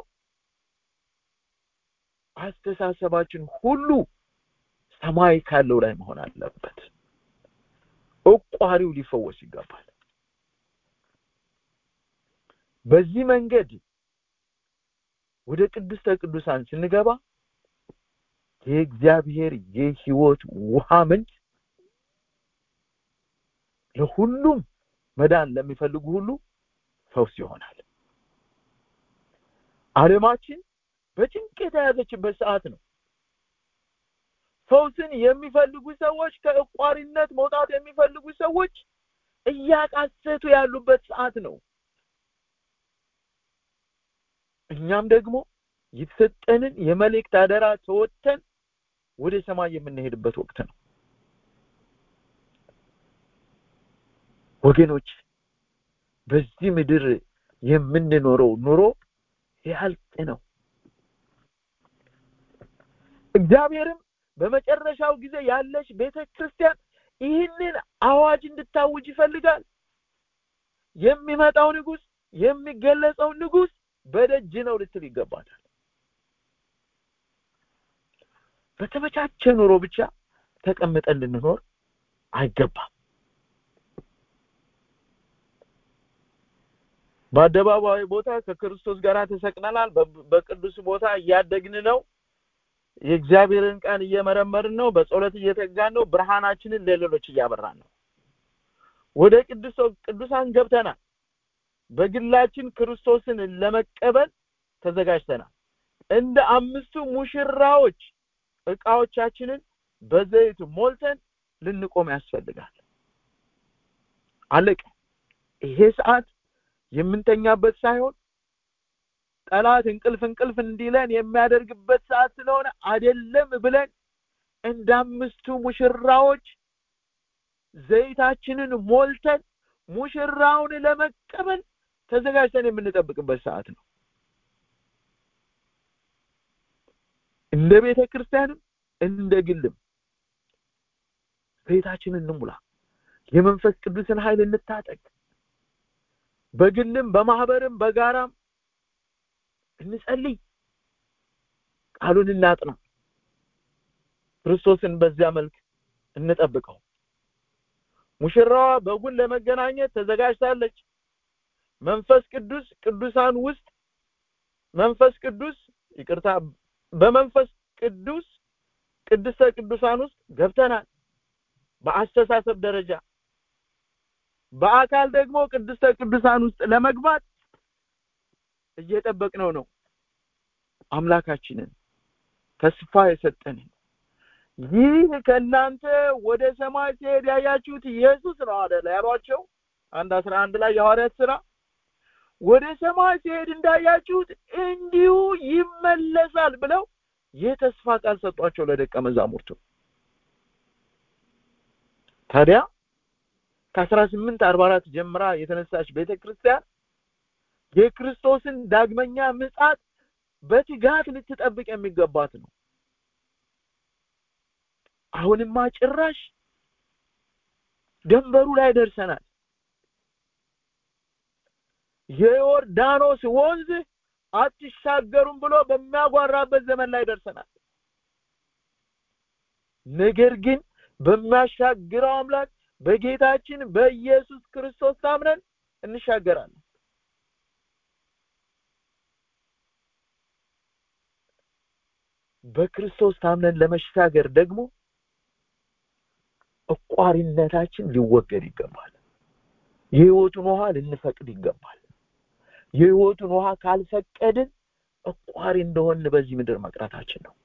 Speaker 3: አስተሳሰባችን ሁሉ ሰማይ ካለው ላይ መሆን አለበት እቋሪው ሊፈወስ ይገባል በዚህ መንገድ ወደ ቅድስተ ቅዱሳን ስንገባ የእግዚአብሔር የህይወት ውሃ ምንጭ ለሁሉም መዳን ለሚፈልጉ ሁሉ ፈውስ ይሆናል ዓለማችን በጭንቅ የተያዘችበት ሰዓት ነው ፈውስን የሚፈልጉ ሰዎች ከእቋሪነት መውጣት የሚፈልጉ ሰዎች እያቃሰቱ ያሉበት ሰዓት ነው እኛም ደግሞ የተሰጠንን የመልእክት አደራ ተወጥተን ወደ ሰማይ የምንሄድበት ወቅት ነው ወገኖች በዚህ ምድር የምንኖረው ኑሮ ያልቅ ነው እግዚአብሔርም በመጨረሻው ጊዜ ያለች ቤተ ክርስቲያን ይህንን አዋጅ እንድታውጅ ይፈልጋል የሚመጣው ንጉስ የሚገለጸው ንጉስ በደጅ ነው ልትል ይገባታል በተመቻቸ ኑሮ ብቻ ተቀምጠን ልንኖር አይገባም በአደባባይ ቦታ ከክርስቶስ ጋር ተሰቅነናል በቅዱስ ቦታ እያደግን ነው የእግዚአብሔርን ቃል እየመረመርን ነው በጸሎት እየተጋን ነው ብርሃናችንን ለሌሎች እያበራን ነው ወደ ቅዱስ ቅዱሳን ገብተናል በግላችን ክርስቶስን ለመቀበል ተዘጋጅተናል እንደ አምስቱ ሙሽራዎች እቃዎቻችንን በዘይት ሞልተን ልንቆም ያስፈልጋል አለቀ ይሄ ሰዓት የምንተኛበት ሳይሆን ጠላት እንቅልፍ እንቅልፍ እንዲለን የሚያደርግበት ሰዓት ስለሆነ አይደለም ብለን እንደ አምስቱ ሙሽራዎች ዘይታችንን ሞልተን ሙሽራውን ለመቀበል ተዘጋጅተን የምንጠብቅበት ሰዓት ነው እንደ ቤተ ክርስቲያንም እንደ ግልም ቤታችንን እንሙላ የመንፈስ ቅዱስን ኃይል እንታጠቅ በግልም በማህበርም በጋራም እንጸልይ ቃሉን እናጥና ክርስቶስን በዚያ መልክ እንጠብቀው ሙሽራዋ በጉን ለመገናኘት ተዘጋጅታለች መንፈስ ቅዱስ ቅዱሳን ውስጥ መንፈስ ቅዱስ ይቅርታ በመንፈስ ቅዱስ ቅድስተ ቅዱሳን ውስጥ ገብተናል በአስተሳሰብ ደረጃ በአካል ደግሞ ቅድስተ ቅዱሳን ውስጥ ለመግባት እየጠበቅነው ነው አምላካችንን ተስፋ የሰጠንን ይህ ከእናንተ ወደ ሰማይ ሲሄድ ያያችሁት ኢየሱስ ነው አለ ያሏቸው አንድ አስራ አንድ ላይ የሐዋርያት ስራ ወደ ሰማይ ሲሄድ እንዳያችሁት እንዲሁ ይመለሳል ብለው የተስፋ ቃል ሰጧቸው ለደቀ መዛሙርቱ ታዲያ ከአስራ ስምንት አርባ አራት ጀምራ የተነሳች ቤተ ክርስቲያን የክርስቶስን ዳግመኛ ምጻት በትጋት ልትጠብቅ የሚገባት ነው አሁንማ ጭራሽ ደንበሩ ላይ ደርሰናል የዮርዳኖስ ወንዝ አትሻገሩም ብሎ በሚያጓራበት ዘመን ላይ ደርሰናል ነገር ግን በሚያሻግረው አምላክ በጌታችን በኢየሱስ ክርስቶስ ታምነን እንሻገራለን በክርስቶስ ታምነን ለመሻገር ደግሞ እቋሪነታችን ሊወገድ ይገባል የህይወቱን ውሃ ልንፈቅድ ይገባል የህይወቱን ውሃ ካልፈቀድን እቋሪ እንደሆን በዚህ ምድር መቅረታችን ነው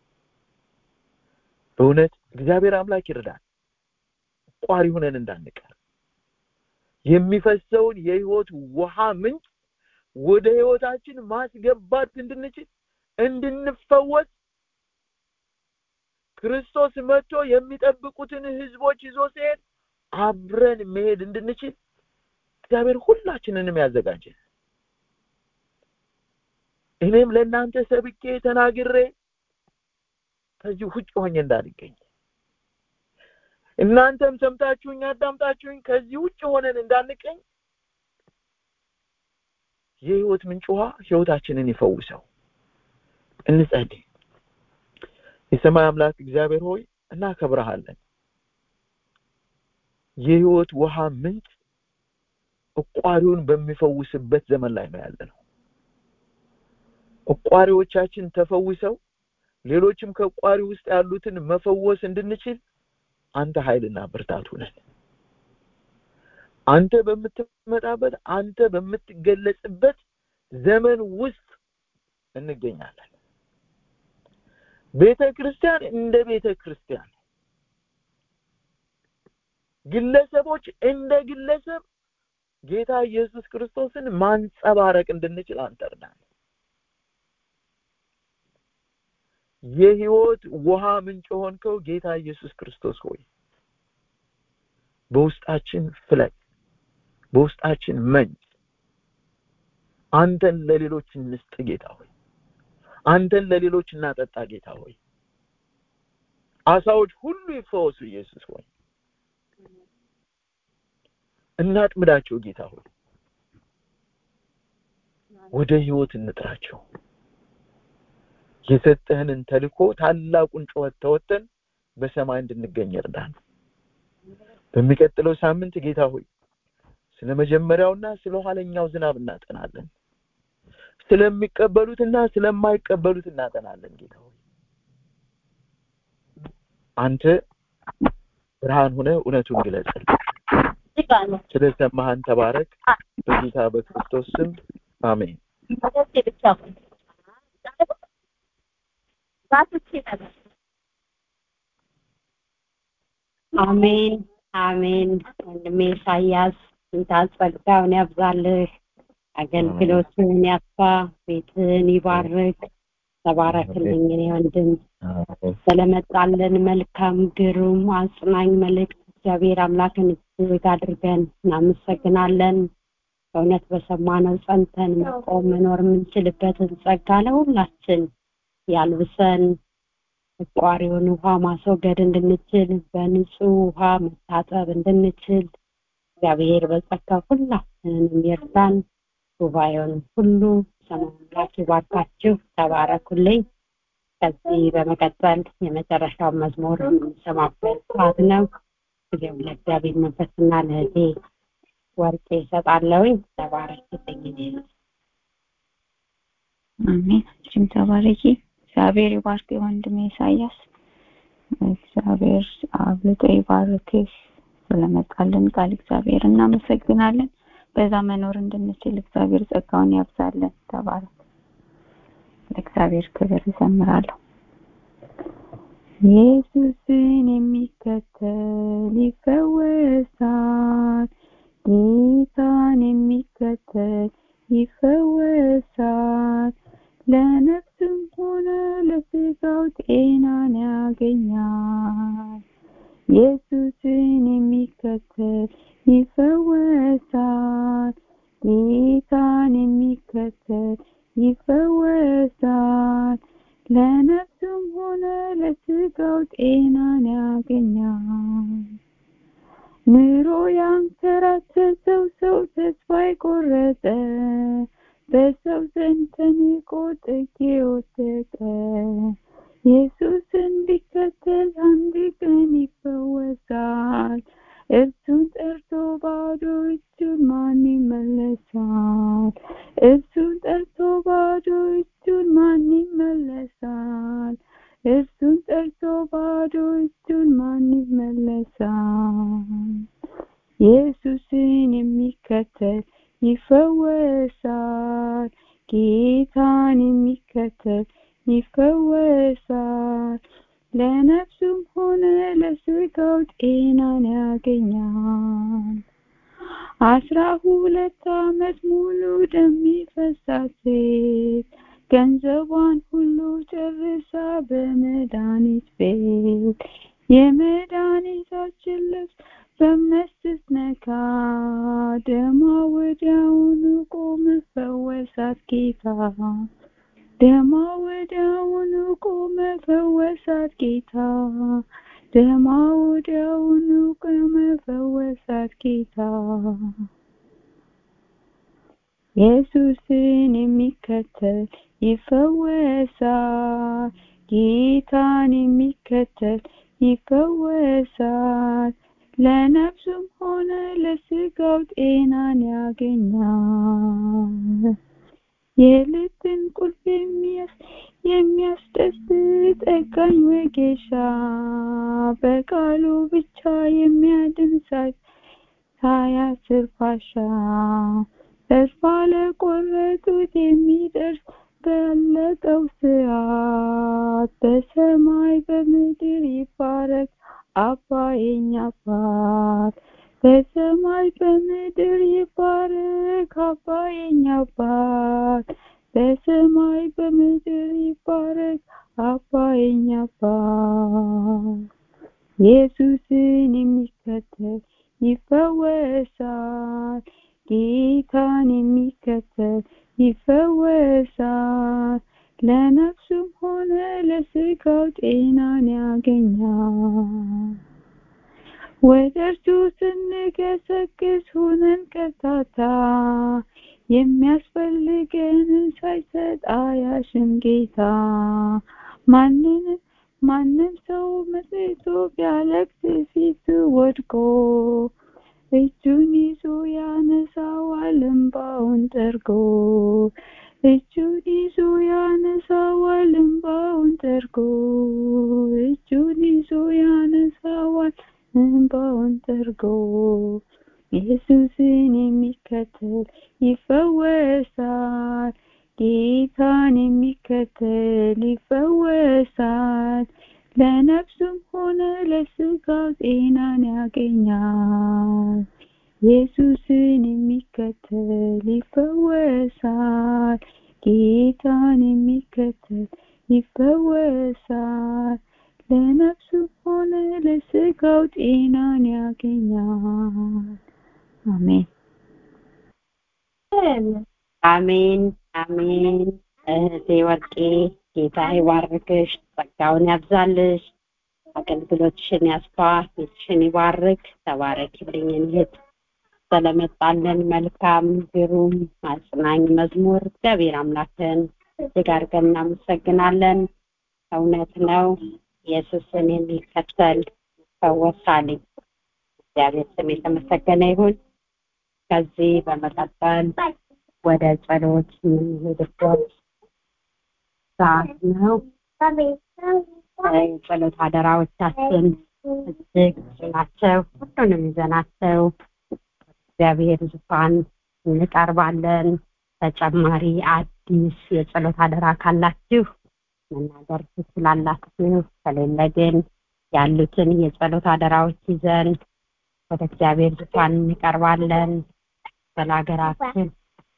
Speaker 3: በእውነት እግዚአብሔር አምላክ ይርዳል ቋሪ ሁነን እንዳንቀር የሚፈሰውን የህይወት ውሃ ምንጭ ወደ ህይወታችን ማስገባት እንድንችል እንድንፈወስ ክርስቶስ መጥቶ የሚጠብቁትን ህዝቦች ይዞ ሲሄድ አብረን መሄድ እንድንችል እግዚአብሔር ሁላችንንም ያዘጋጀ እኔም ለእናንተ ሰብኬ ተናግሬ ከዚህ ውጭ ሆኜ እንዳልገኝ እናንተም ሰምታችሁኝ አዳምጣችሁኝ ከዚህ ውጭ ሆነን እንዳንቀኝ የህይወት ምንጭ ውሃ ህይወታችንን ይፈውሰው እንጸልይ የሰማይ አምላክ እግዚአብሔር ሆይ እናከብረሃለን የህይወት ውሃ ምንጭ እቋሪውን በሚፈውስበት ዘመን ላይ ነው ያለ ነው እቋሪዎቻችን ተፈውሰው ሌሎችም ከቋሪ ውስጥ ያሉትን መፈወስ እንድንችል አንተ ኃይልና ብርታቱ ነን አንተ በምትመጣበት አንተ በምትገለጽበት ዘመን ውስጥ እንገኛለን ቤተ ክርስቲያን እንደ ቤተ ክርስቲያን ግለሰቦች እንደ ግለሰብ ጌታ ኢየሱስ ክርስቶስን ማንጸባረቅ እንድንችል አንተ እርዳን የህይወት ውሃ ምንጭ ሆንከው ጌታ ኢየሱስ ክርስቶስ ሆይ በውስጣችን ፍለቅ በውስጣችን መንጭ አንተን ለሌሎች እንስጥ ጌታ ሆይ አንተን ለሌሎች እናጠጣ ጌታ ሆይ አሳዎች ሁሉ ይፈወሱ ኢየሱስ ሆይ እናጥምዳቸው ጌታ ሆይ ወደ ህይወት እንጥራቸው የሰጠህንን ተልኮ ታላቁን ጩኸት ተወተን በሰማይ እንድንገኝ እርዳን በሚቀጥለው ሳምንት ጌታ ሆይ ስለ መጀመሪያውና ስለ ኋለኛው ዝናብ እናጠናለን ስለሚቀበሉትና ስለማይቀበሉት እናጠናለን ጌታ ሆይ አንተ ብርሃን ሆነ እውነቱን ግለጽልን ስለሰማህን ተባረክ በጌታ በክርስቶስ ስም አሜን
Speaker 1: አሜን አሜን ወንድሜ ኢሳያስ ጌታ ጸጋውን ያብዛልህ አገልግሎትን ያስፋ ቤትህን ይባርክ ተባረክልኝ እኔ ወንድም ስለመጣለን መልካም ግሩም አጽናኝ መልእክት እግዚአብሔር አምላክን እጅግ አድርገን እናመሰግናለን በእውነት በሰማነው ጸንተን መቆም መኖር የምንችልበትን ጸጋ ለሁላችን ያልብሰን ቋሪውን ውሃ ማስወገድ እንድንችል በንጹህ ውሃ መታጠብ እንድንችል እግዚአብሔር በጸጋ ሁላችንን ይርዳን ጉባኤውን ሁሉ ሰማምላክ ይባርካችሁ ተባረኩልኝ ከዚህ በመቀጠል የመጨረሻው መዝሙር የምንሰማበት ሰዓት ነው ጊዜው ለእግዚአብሔር መንፈስና ለእህቴ ወርቄ ይሰጣለውኝ ተባረክልኝ
Speaker 2: አሜን እችም ተባረኪ እግዚአብሔር ይባርክ ወንድሜ ኢሳያስ እግዚአብሔር አብልጦ ይባርክህ ስለመጣልን ቃል እግዚአብሔር እናመሰግናለን በዛ መኖር እንድንችል እግዚአብሔር ጸጋውን ያብዛለን ተባረክ ለእግዚአብሔር ክብር ይዘምራለሁ ኢየሱስን የሚከተል ይፈወሳል ጌታን የሚከተል ይፈወሳል ለነፍስም ሆነ ለስጋው ጤናን ያገኛል ኢየሱስን የሚከተል ይፈወሳል ጌታን የሚከተል ይፈወሳል ለነፍሱም ሆነ ለስጋው ጤናን ያገኛል ኑሮ ያንከራተተው ሰው ተስፋ የቆረጠ በሰው ዘንድ ተንቆ ጥግ የወደቀ ኢየሱስን ቢከተል አንድ ቀን ይፈወሳል እርሱን ጠርቶ ባዶ እጁን ማን ይመለሳል እርሱን ጠርቶ ባዶ እጁን ማን ይመለሳል እርሱን ጠርቶ ባዶ እጁን ማን ይመለሳል ኢየሱስን የሚከተል ይፈወሳል ጌታን የሚከተል ይፈወሳል ለነፍሱም ሆነ ለስጋው ጤናን ያገኛል አስራ ሁለት አመት ሙሉ ደሚፈሳት ሴት ገንዘቧን ሁሉ ጨርሳ በመድኃኒት ቤት የመድኃኒታችን ልብስ በእምነት ስትነካ ደማ ወዲያውኑ ቆም ፈወሳት ጌታ ደማ ወዲያውኑ ቆመ ፈወሳት ጌታ ደማ ወዲያውኑ ቆመ ፈወሳት ጌታ ኢየሱስን የሚከተል ይፈወሳል ጌታን የሚከተል ይፈወሳል ለነፍሱም ሆነ ለስጋው ጤናን ያገኛል የልብን ቁልፍ የሚያስደስት ጠጋኝ ወጌሻ በቃሉ ብቻ የሚያድን ሳያስር ፋሻ ተስፋ ለቆረጡት የሚደርስ ባለቀው ሰዓት በሰማይ በምድር ይባረክ አባ የኛ አባት በሰማይ በምድር ይባረክ አባ የኛ አባት በሰማይ በምድር ይባረክ አባ የኛ አባት ኢየሱስን የሚከተል ይፈወሳል ጌታን የሚከተል ይፈወሳል ለነፍሱም ሆነ ለስጋው ጤናን ያገኛል ወደ እርሱ ስንገሰግስ ሁነን ቀርታታ የሚያስፈልገንን ሳይሰጥ አያሽም ጌታ ማንንም ማንም ሰው መጥቶ ቢያለቅስ ፊቱ ወድቆ እጁን ይዞ ያነሳዋል እንባውን ጠርጎ እጁን ይዞ ያነሳዋል እንባውን ጠርጎ እጁን ይዞ ያነሳዋል እንባውን ጠርጎ ኢየሱስን የሚከተል ይፈወሳል ጌታን የሚከተል ይፈወሳል ለነፍሱም ሆነ ለስጋው ጤናን ያገኛል ኢየሱስን የሚከተል ይፈወሳል ጌታን የሚከተል ይፈወሳል ለነፍሱም ሆነ ለስጋው ጤናን ያገኛል አሜን
Speaker 1: አሜን አሜን እህቴ ወርቄ ጌታ ይባርክሽ ጸጋውን ያብዛልሽ አገልግሎትሽን ያስፋ ቤትሽን ይባርክ ተባረኪልኝ እህት ስለመጣለን መልካም ግሩም አጽናኝ መዝሙር እግዚአብሔር አምላክን እጅግ አድርገን እናመሰግናለን እውነት ነው ኢየሱስን የሚከተል ይፈወሳል እግዚአብሔር ስም የተመሰገነ ይሁን ከዚህ በመቀጠል ወደ ጸሎት የምንሄድበት ሰዓት ነው የጸሎት አደራዎቻችን እጅግ ብዙ ናቸው ሁሉንም ይዘናቸው እግዚአብሔር ዙፋን እንቀርባለን ተጨማሪ አዲስ የጸሎት አደራ ካላችሁ መናገር ትችላላችሁ ከሌለ ግን ያሉትን የጸሎት አደራዎች ይዘን ወደ እግዚአብሔር ዙፋን እንቀርባለን ስለ ሀገራችን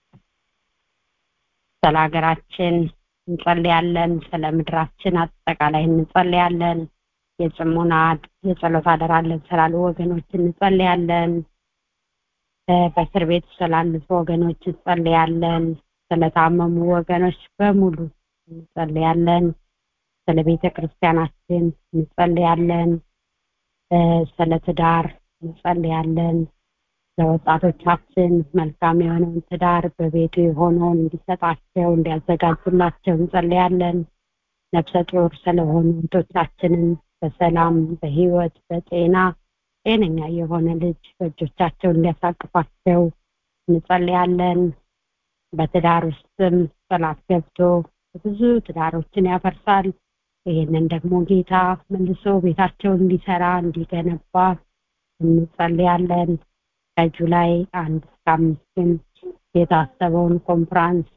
Speaker 1: ስለ ሀገራችን እንጸልያለን ስለ ምድራችን አጠቃላይ እንጸልያለን የጽሙና የጸሎት አደራ አለን ስላሉ ወገኖች እንጸልያለን በእስር ቤት ስላሉት ወገኖች እንጸልያለን ስለታመሙ ወገኖች በሙሉ እንጸልያለን ስለ ቤተ ክርስቲያናችን እንጸልያለን ስለ ትዳር እንጸልያለን ለወጣቶቻችን መልካም የሆነውን ትዳር በቤቱ የሆነውን እንዲሰጣቸው እንዲያዘጋጁላቸው እንጸልያለን ነፍሰ ጡር ስለሆኑ እህቶቻችንን በሰላም በህይወት በጤና ጤነኛ የሆነ ልጅ በእጆቻቸው እንዲያሳቅፋቸው እንጸልያለን በትዳር ውስጥም ጠላት ገብቶ ብዙ ትዳሮችን ያፈርሳል ይህንን ደግሞ ጌታ መልሶ ቤታቸውን እንዲሰራ እንዲገነባ እንጸልያለን ከጁላይ አንድ እስከ አምስትም የታሰበውን ኮንፍራንስ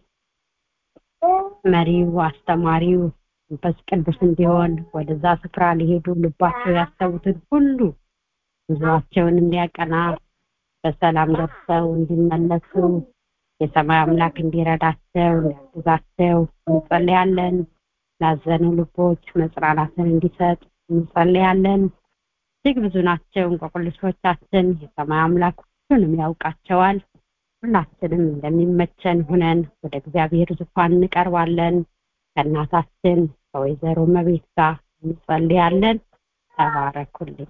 Speaker 1: መሪው አስተማሪው መንፈስ ቅዱስ እንዲሆን ወደዛ ስፍራ ሊሄዱ ልባቸው ያሰቡትን ሁሉ ጉዞአቸውን እንዲያቀና በሰላም ደርሰው እንዲመለሱ የሰማይ አምላክ እንዲረዳቸው እንዲያግዛቸው እንጸልያለን ላዘኑ ልቦች መጽናናትን እንዲሰጥ እንጸልያለን እጅግ ብዙ ናቸው እንቆቅልሾቻችን የሰማይ አምላክ ሁሉንም ያውቃቸዋል ሁላችንም እንደሚመቸን ሁነን ወደ እግዚአብሔር ዙፋን እንቀርባለን ከእናታችን ከወይዘሮ መቤት ጋር እንጸልያለን። ተባረኩልኝ።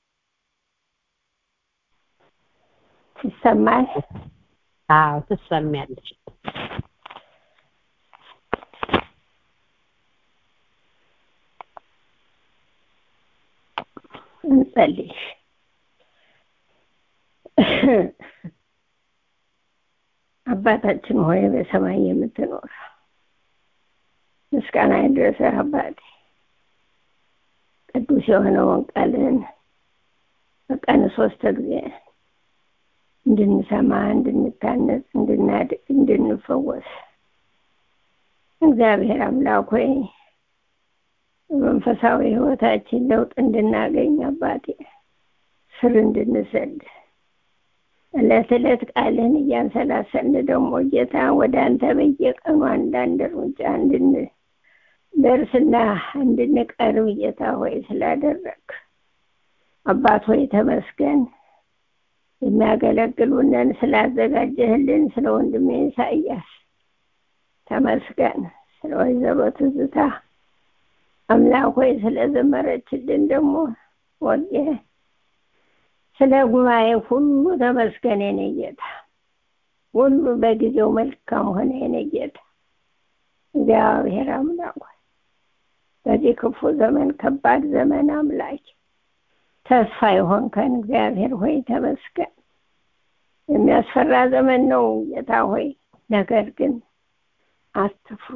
Speaker 4: ይሰማል?
Speaker 1: አዎ ትሰሚያለሽ።
Speaker 4: እንጸልይ። አባታችን ሆይ በሰማይ የምትኖር ምስጋና ይድረስህ አባቴ። ቅዱስ የሆነውን ቃልህን በቀን ሶስት ጊዜ እንድንሰማ፣ እንድንታነጽ፣ እንድናድግ፣ እንድንፈወስ እግዚአብሔር አምላክ ሆይ መንፈሳዊ ህይወታችን ለውጥ እንድናገኝ አባቴ ስር እንድንሰድ እለት እለት ቃልህን እያንሰላሰልን ደግሞ ጌታ ወደ አንተ በየቀኑ አንዳንድ እርምጃ እንድንደርስና እንድንቀርብ ጌታ ሆይ ስላደረግ አባት ሆይ ተመስገን። የሚያገለግሉንን ስላዘጋጀህልን ስለ ወንድሜ ኢሳያስ ተመስገን። ስለ ወይዘሮ ትዝታ አምላክ ሆይ ስለዘመረችልን ደግሞ ወጌ ስለ ጉባኤ ሁሉ ተመስገን የኔ ጌታ። ሁሉ በጊዜው መልካም ሆነ የኔ ጌታ። እግዚአብሔር አምላክ ሆይ በዚህ ክፉ ዘመን ከባድ ዘመን አምላክ ተስፋ የሆንከን እግዚአብሔር ሆይ ተመስገን። የሚያስፈራ ዘመን ነው ጌታ ሆይ፣ ነገር ግን አትፍሩ።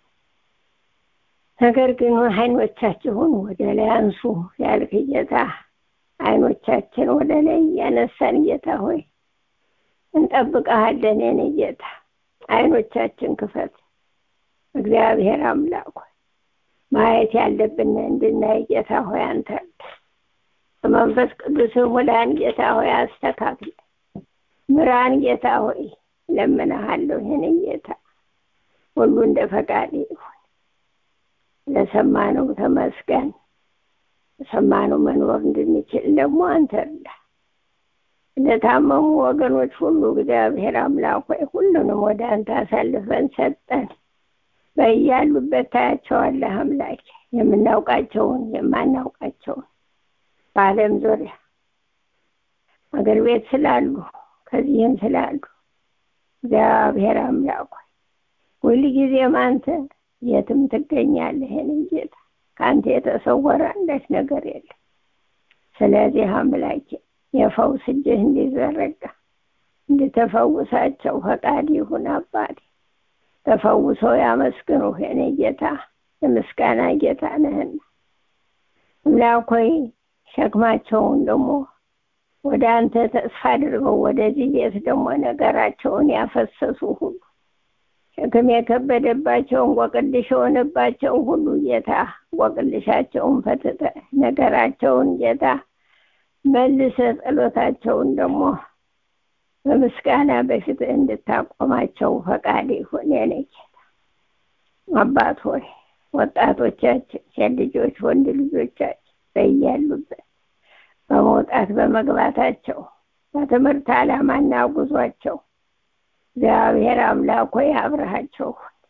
Speaker 4: ነገር ግን አይኖቻችሁን ወደ ላይ አንሱ ያልክ ጌታ አይኖቻችን ወደ ላይ እያነሳን ጌታ ሆይ እንጠብቀሃለን። የኔ ጌታ አይኖቻችን ክፈት እግዚአብሔር አምላክ ሆይ ማየት ያለብን እንድናይ ጌታ ሆይ አንተ በመንፈስ ቅዱስ ሙላን ጌታ ሆይ አስተካክለ ምራን ጌታ ሆይ ለምንሃለሁ። የኔ ጌታ ሁሉ እንደ ፈቃድ ይሁን። ለሰማነው ተመስገን። ለሰማነው መኖር እንድንችል ደግሞ አንተ እርዳ። ለታመሙ ወገኖች ሁሉ እግዚአብሔር አምላክ ሆይ ሁሉንም ወደ አንተ አሳልፈን ሰጠን። በያሉበት ታያቸዋለህ አምላክ፣ የምናውቃቸውን የማናውቃቸውን በዓለም ዙሪያ አገር ቤት ስላሉ ከዚህም ስላሉ እግዚአብሔር አምላክ ሆይ ሁልጊዜም አንተ የትም ትገኛለህ። ይህንን ጌታ ከአንተ የተሰወረ አንዳች ነገር የለም። ስለዚህ አምላኬ የፈውስ እጅህ እንዲዘረጋ እንድተፈውሳቸው ፈቃድ ይሁን አባቴ። ተፈውሰው ያመስግኑህ የኔ ጌታ፣ የምስጋና ጌታ ነህና አምላክ ሆይ ሸክማቸውን ደግሞ ወደ አንተ ተስፋ አድርገው ወደዚህ ቤት ደግሞ ነገራቸውን ያፈሰሱ ሁሉ ሸክም የከበደባቸውን ቆቅልሽ የሆነባቸውን ሁሉ ጌታ ቆቅልሻቸውን ፈትተ ነገራቸውን ጌታ መልሰ ጸሎታቸውን ደግሞ በምስጋና በፊት እንድታቆማቸው ፈቃድ ይሁን የኔ ጌታ። አባት ሆይ ወጣቶቻችን፣ ሴት ልጆች፣ ወንድ ልጆቻችን በያሉበት በመውጣት በመግባታቸው በትምህርት ዓላማና ጉዟቸው እግዚአብሔር አምላክ ሆይ አብረሃቸው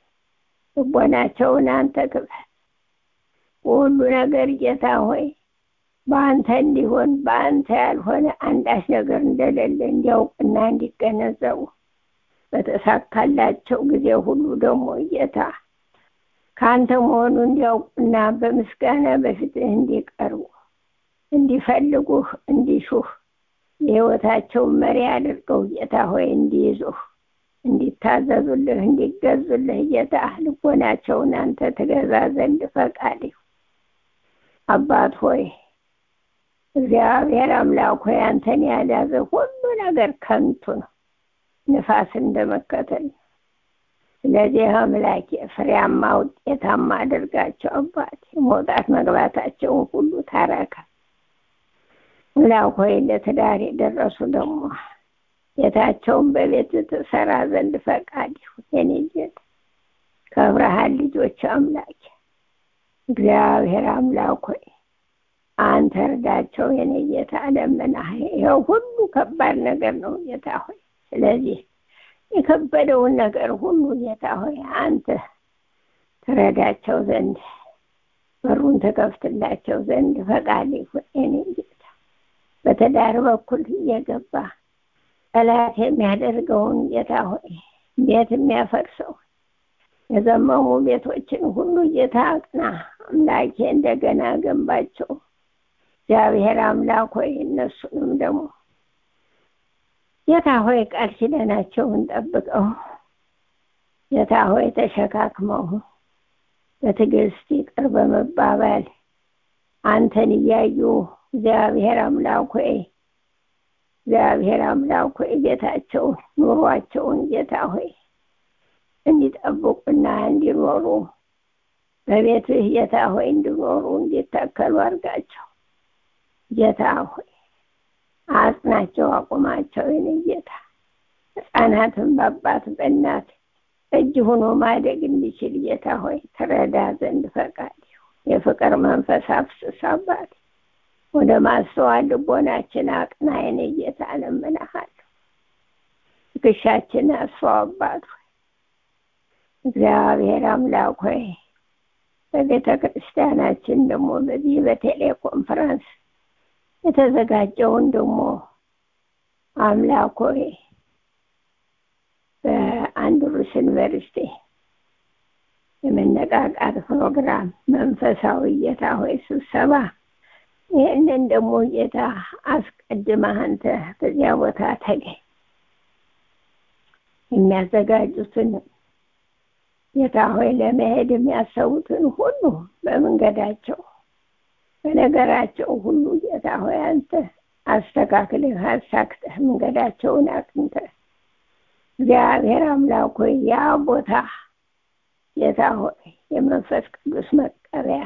Speaker 4: ልቦናቸውን አንተ ክፈት። ሁሉ ነገር ጌታ ሆይ በአንተ እንዲሆን በአንተ ያልሆነ አንዳች ነገር እንደሌለ እንዲያውቅና እንዲገነዘቡ በተሳካላቸው ጊዜ ሁሉ ደግሞ ጌታ ከአንተ መሆኑ እንዲያውቁና በምስጋና በፊትህ እንዲቀርቡ እንዲፈልጉህ እንዲሹህ የህይወታቸውን መሪ አድርገው ጌታ ሆይ እንዲይዙህ እንዲታዘዙልህ እንዲገዙልህ ጌታ ልቦናቸውን አንተ ትገዛ ዘንድ ፈቃድ አባት ሆይ እግዚአብሔር አምላክ ሆይ አንተን ያልያዘ ሁሉ ነገር ከንቱ ነው፣ ንፋስ እንደመከተል ነው። ስለዚህ አምላኬ ፍሬያማ ውጤታማ አድርጋቸው አባት መውጣት መግባታቸውን ሁሉ ታረካ። አምላክ ሆይ ለትዳር የደረሱ ደግሞ ቤታቸውን በቤት ትሰራ ዘንድ ፈቃድ ይሁን። የኔ ጌታ ከብርሃን ልጆች አምላክ እግዚአብሔር አምላክ ሆይ አንተ እርዳቸው። የኔ ጌታ ለምናህ ይኸው ሁሉ ከባድ ነገር ነው ጌታ ሆይ። ስለዚህ የከበደውን ነገር ሁሉ ጌታ ሆይ አንተ ትረዳቸው ዘንድ በሩን ተከፍትላቸው ዘንድ ፈቃድ ይሁን የኔ ጌታ። በትዳር በኩል እየገባ ጠላት የሚያደርገውን ጌታ ሆይ ቤት የሚያፈርሰው የዘመሙ ቤቶችን ሁሉ ጌታ አቅና። አምላኬ እንደገና ገንባቸው። እግዚአብሔር አምላክ ሆይ እነሱንም ደግሞ ጌታ ሆይ ቃል ኪዳናቸውን ጠብቀው ጌታ ሆይ ተሸካክመው በትዕግስት ይቅር በመባባል አንተን እያዩ እግዚአብሔር አምላክ ሆይ እግዚአብሔር አምላክ ሆይ ጌታቸውን ኑሯቸውን ጌታ ሆይ እንዲጠብቁና እንዲኖሩ በቤትህ ጌታ ሆይ እንዲኖሩ እንዲተከሉ አድርጋቸው። ጌታ ሆይ አጽናቸው፣ አቁማቸው። የኔ ጌታ ሕፃናትን በአባት በእናት እጅ ሆኖ ማደግ እንዲችል ጌታ ሆይ ትረዳ ዘንድ ፈቃድ የፍቅር መንፈስ አፍስስ አባት ወደ ማስተዋል ልቦናችን አቅና። የኔ ጌታ እለምንሃለሁ። ትከሻችን አስፋው አባት ሆይ እግዚአብሔር አምላክ ሆይ በቤተ ክርስቲያናችን ደግሞ በዚህ በቴሌኮንፈረንስ የተዘጋጀውን ደግሞ አምላክ ሆይ በአንድሩስ ዩኒቨርሲቲ የመነቃቃት ፕሮግራም መንፈሳዊ ጌታ ሆይ ስብሰባ ይህንን ደግሞ ጌታ አስቀድመህ አንተ በዚያ ቦታ ተገኝ። የሚያዘጋጁትን ጌታ ሆይ ለመሄድ የሚያሰቡትን ሁሉ በመንገዳቸው በነገራቸው ሁሉ ጌታ ሆይ አንተ አስተካክልህ አሳክተህ መንገዳቸውን አቅንተህ እግዚአብሔር አምላክ ሆይ ያ ቦታ ጌታ ሆይ የመንፈስ ቅዱስ መቀበያ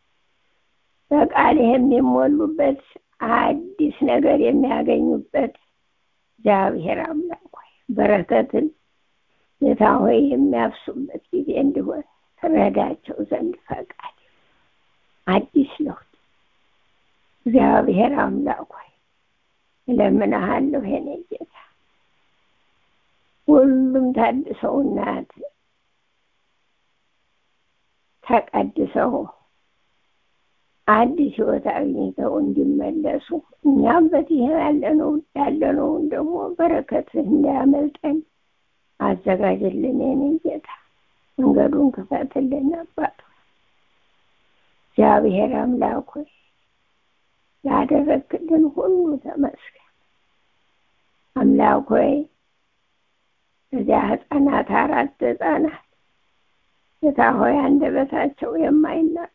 Speaker 4: በቃልህ የሚሞሉበት አዲስ ነገር የሚያገኙበት እግዚአብሔር አምላክ ሆይ በረከትን ጌታ ሆይ የሚያፍሱበት ጊዜ እንዲሆን ትረዳቸው ዘንድ ፈቃድ አዲስ ለውጥ እግዚአብሔር አምላክ ሆይ እለምንሃለሁ የኔ ጌታ ሁሉም ታድሰውና ተቀድሰው አዲስ ህይወት አግኝተው እንዲመለሱ እኛም በዚህ ያለነው ያለነውን ደግሞ በረከትህ እንዳያመልጠን አዘጋጅልን የኔ ጌታ መንገዱን ክፈትልን አባት እግዚአብሔር አምላክ ሆይ ላደረግክልን ሁሉ ተመስገን አምላክ ሆይ እዚያ ህፃናት አራት ህፃናት ጌታ ሆይ አንደበታቸው የማይናገር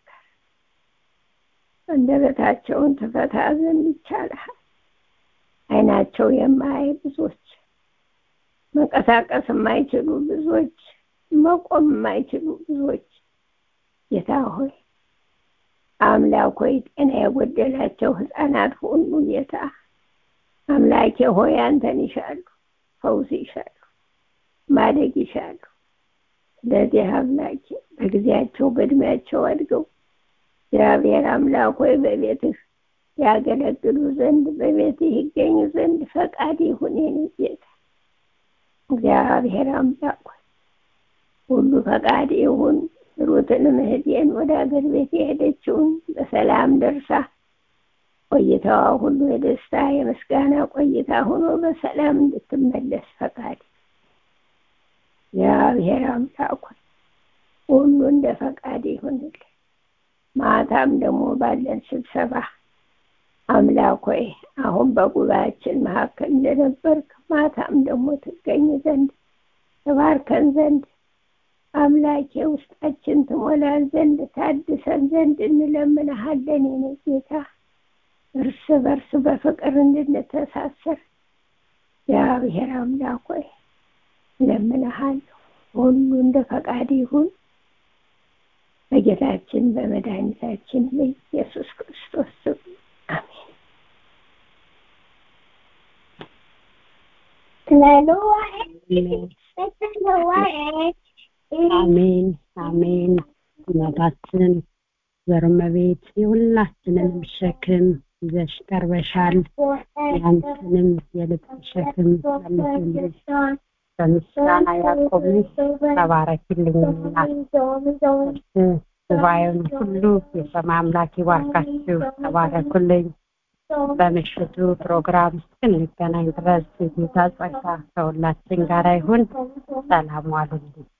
Speaker 4: አንደበታቸውን ትፈታ ዘንድ ይቻልሃል አይናቸው የማያይ ብዙዎች መንቀሳቀስ የማይችሉ ብዙዎች መቆም የማይችሉ ብዙዎች ጌታ ሆይ አምላክ ሆይ ጤና የጎደላቸው ህፃናት ሁሉ ጌታ አምላኬ ሆይ አንተን ይሻሉ ፈውስ ይሻሉ ማደግ ይሻሉ ስለዚህ አምላኬ በጊዜያቸው በእድሜያቸው አድገው እግዚአብሔር አምላክ ሆይ በቤትህ ያገለግሉ ዘንድ በቤትህ ይገኙ ዘንድ ፈቃድ ይሁን የኔ ጌታ እግዚአብሔር አምላክ ሆይ ሁሉ ፈቃድ ይሁን ሩትንም እህቴን ወደ አገር ቤት የሄደችውን በሰላም ደርሳ ቆይታዋ ሁሉ የደስታ የምስጋና ቆይታ ሆኖ በሰላም እንድትመለስ ፈቃድ እግዚአብሔር አምላክ ሆይ ሁሉ እንደ ፈቃድ ይሁንልን ማታም ደግሞ ባለን ስብሰባ አምላክ ሆይ አሁን በጉባኤያችን መካከል እንደነበርክ ማታም ደግሞ ትገኝ ዘንድ ተባርከን ዘንድ አምላኬ ውስጣችን ትሞላን ዘንድ ታድሰን ዘንድ እንለምንሃለን የኔ ጌታ እርስ በርስ በፍቅር እንድንተሳሰር እግዚአብሔር አምላክ ሆይ እለምንሃለሁ ሁሉ እንደ ፈቃድ ይሁን በጌታችን በመድኃኒታችን በኢየሱስ ክርስቶስ ስም አሜን
Speaker 1: አሜን አሜን እናታችን ዘርመቤት የሁላችንንም ሸክም ይዘሽ ቀርበሻል ያንተንም የልብ ሸክም መልሶልሽ በምስጋና ያቆምሽ ተባረኪልኝ እናት ጉባኤውን ሁሉ የሰማይ አምላክ ይባርካችሁ ተባረኩልኝ በምሽቱ ፕሮግራም እስክንገናኝ ድረስ የጌታ ጸጋ ከሁላችን ጋር ይሁን ሰላም ዋሉልኝ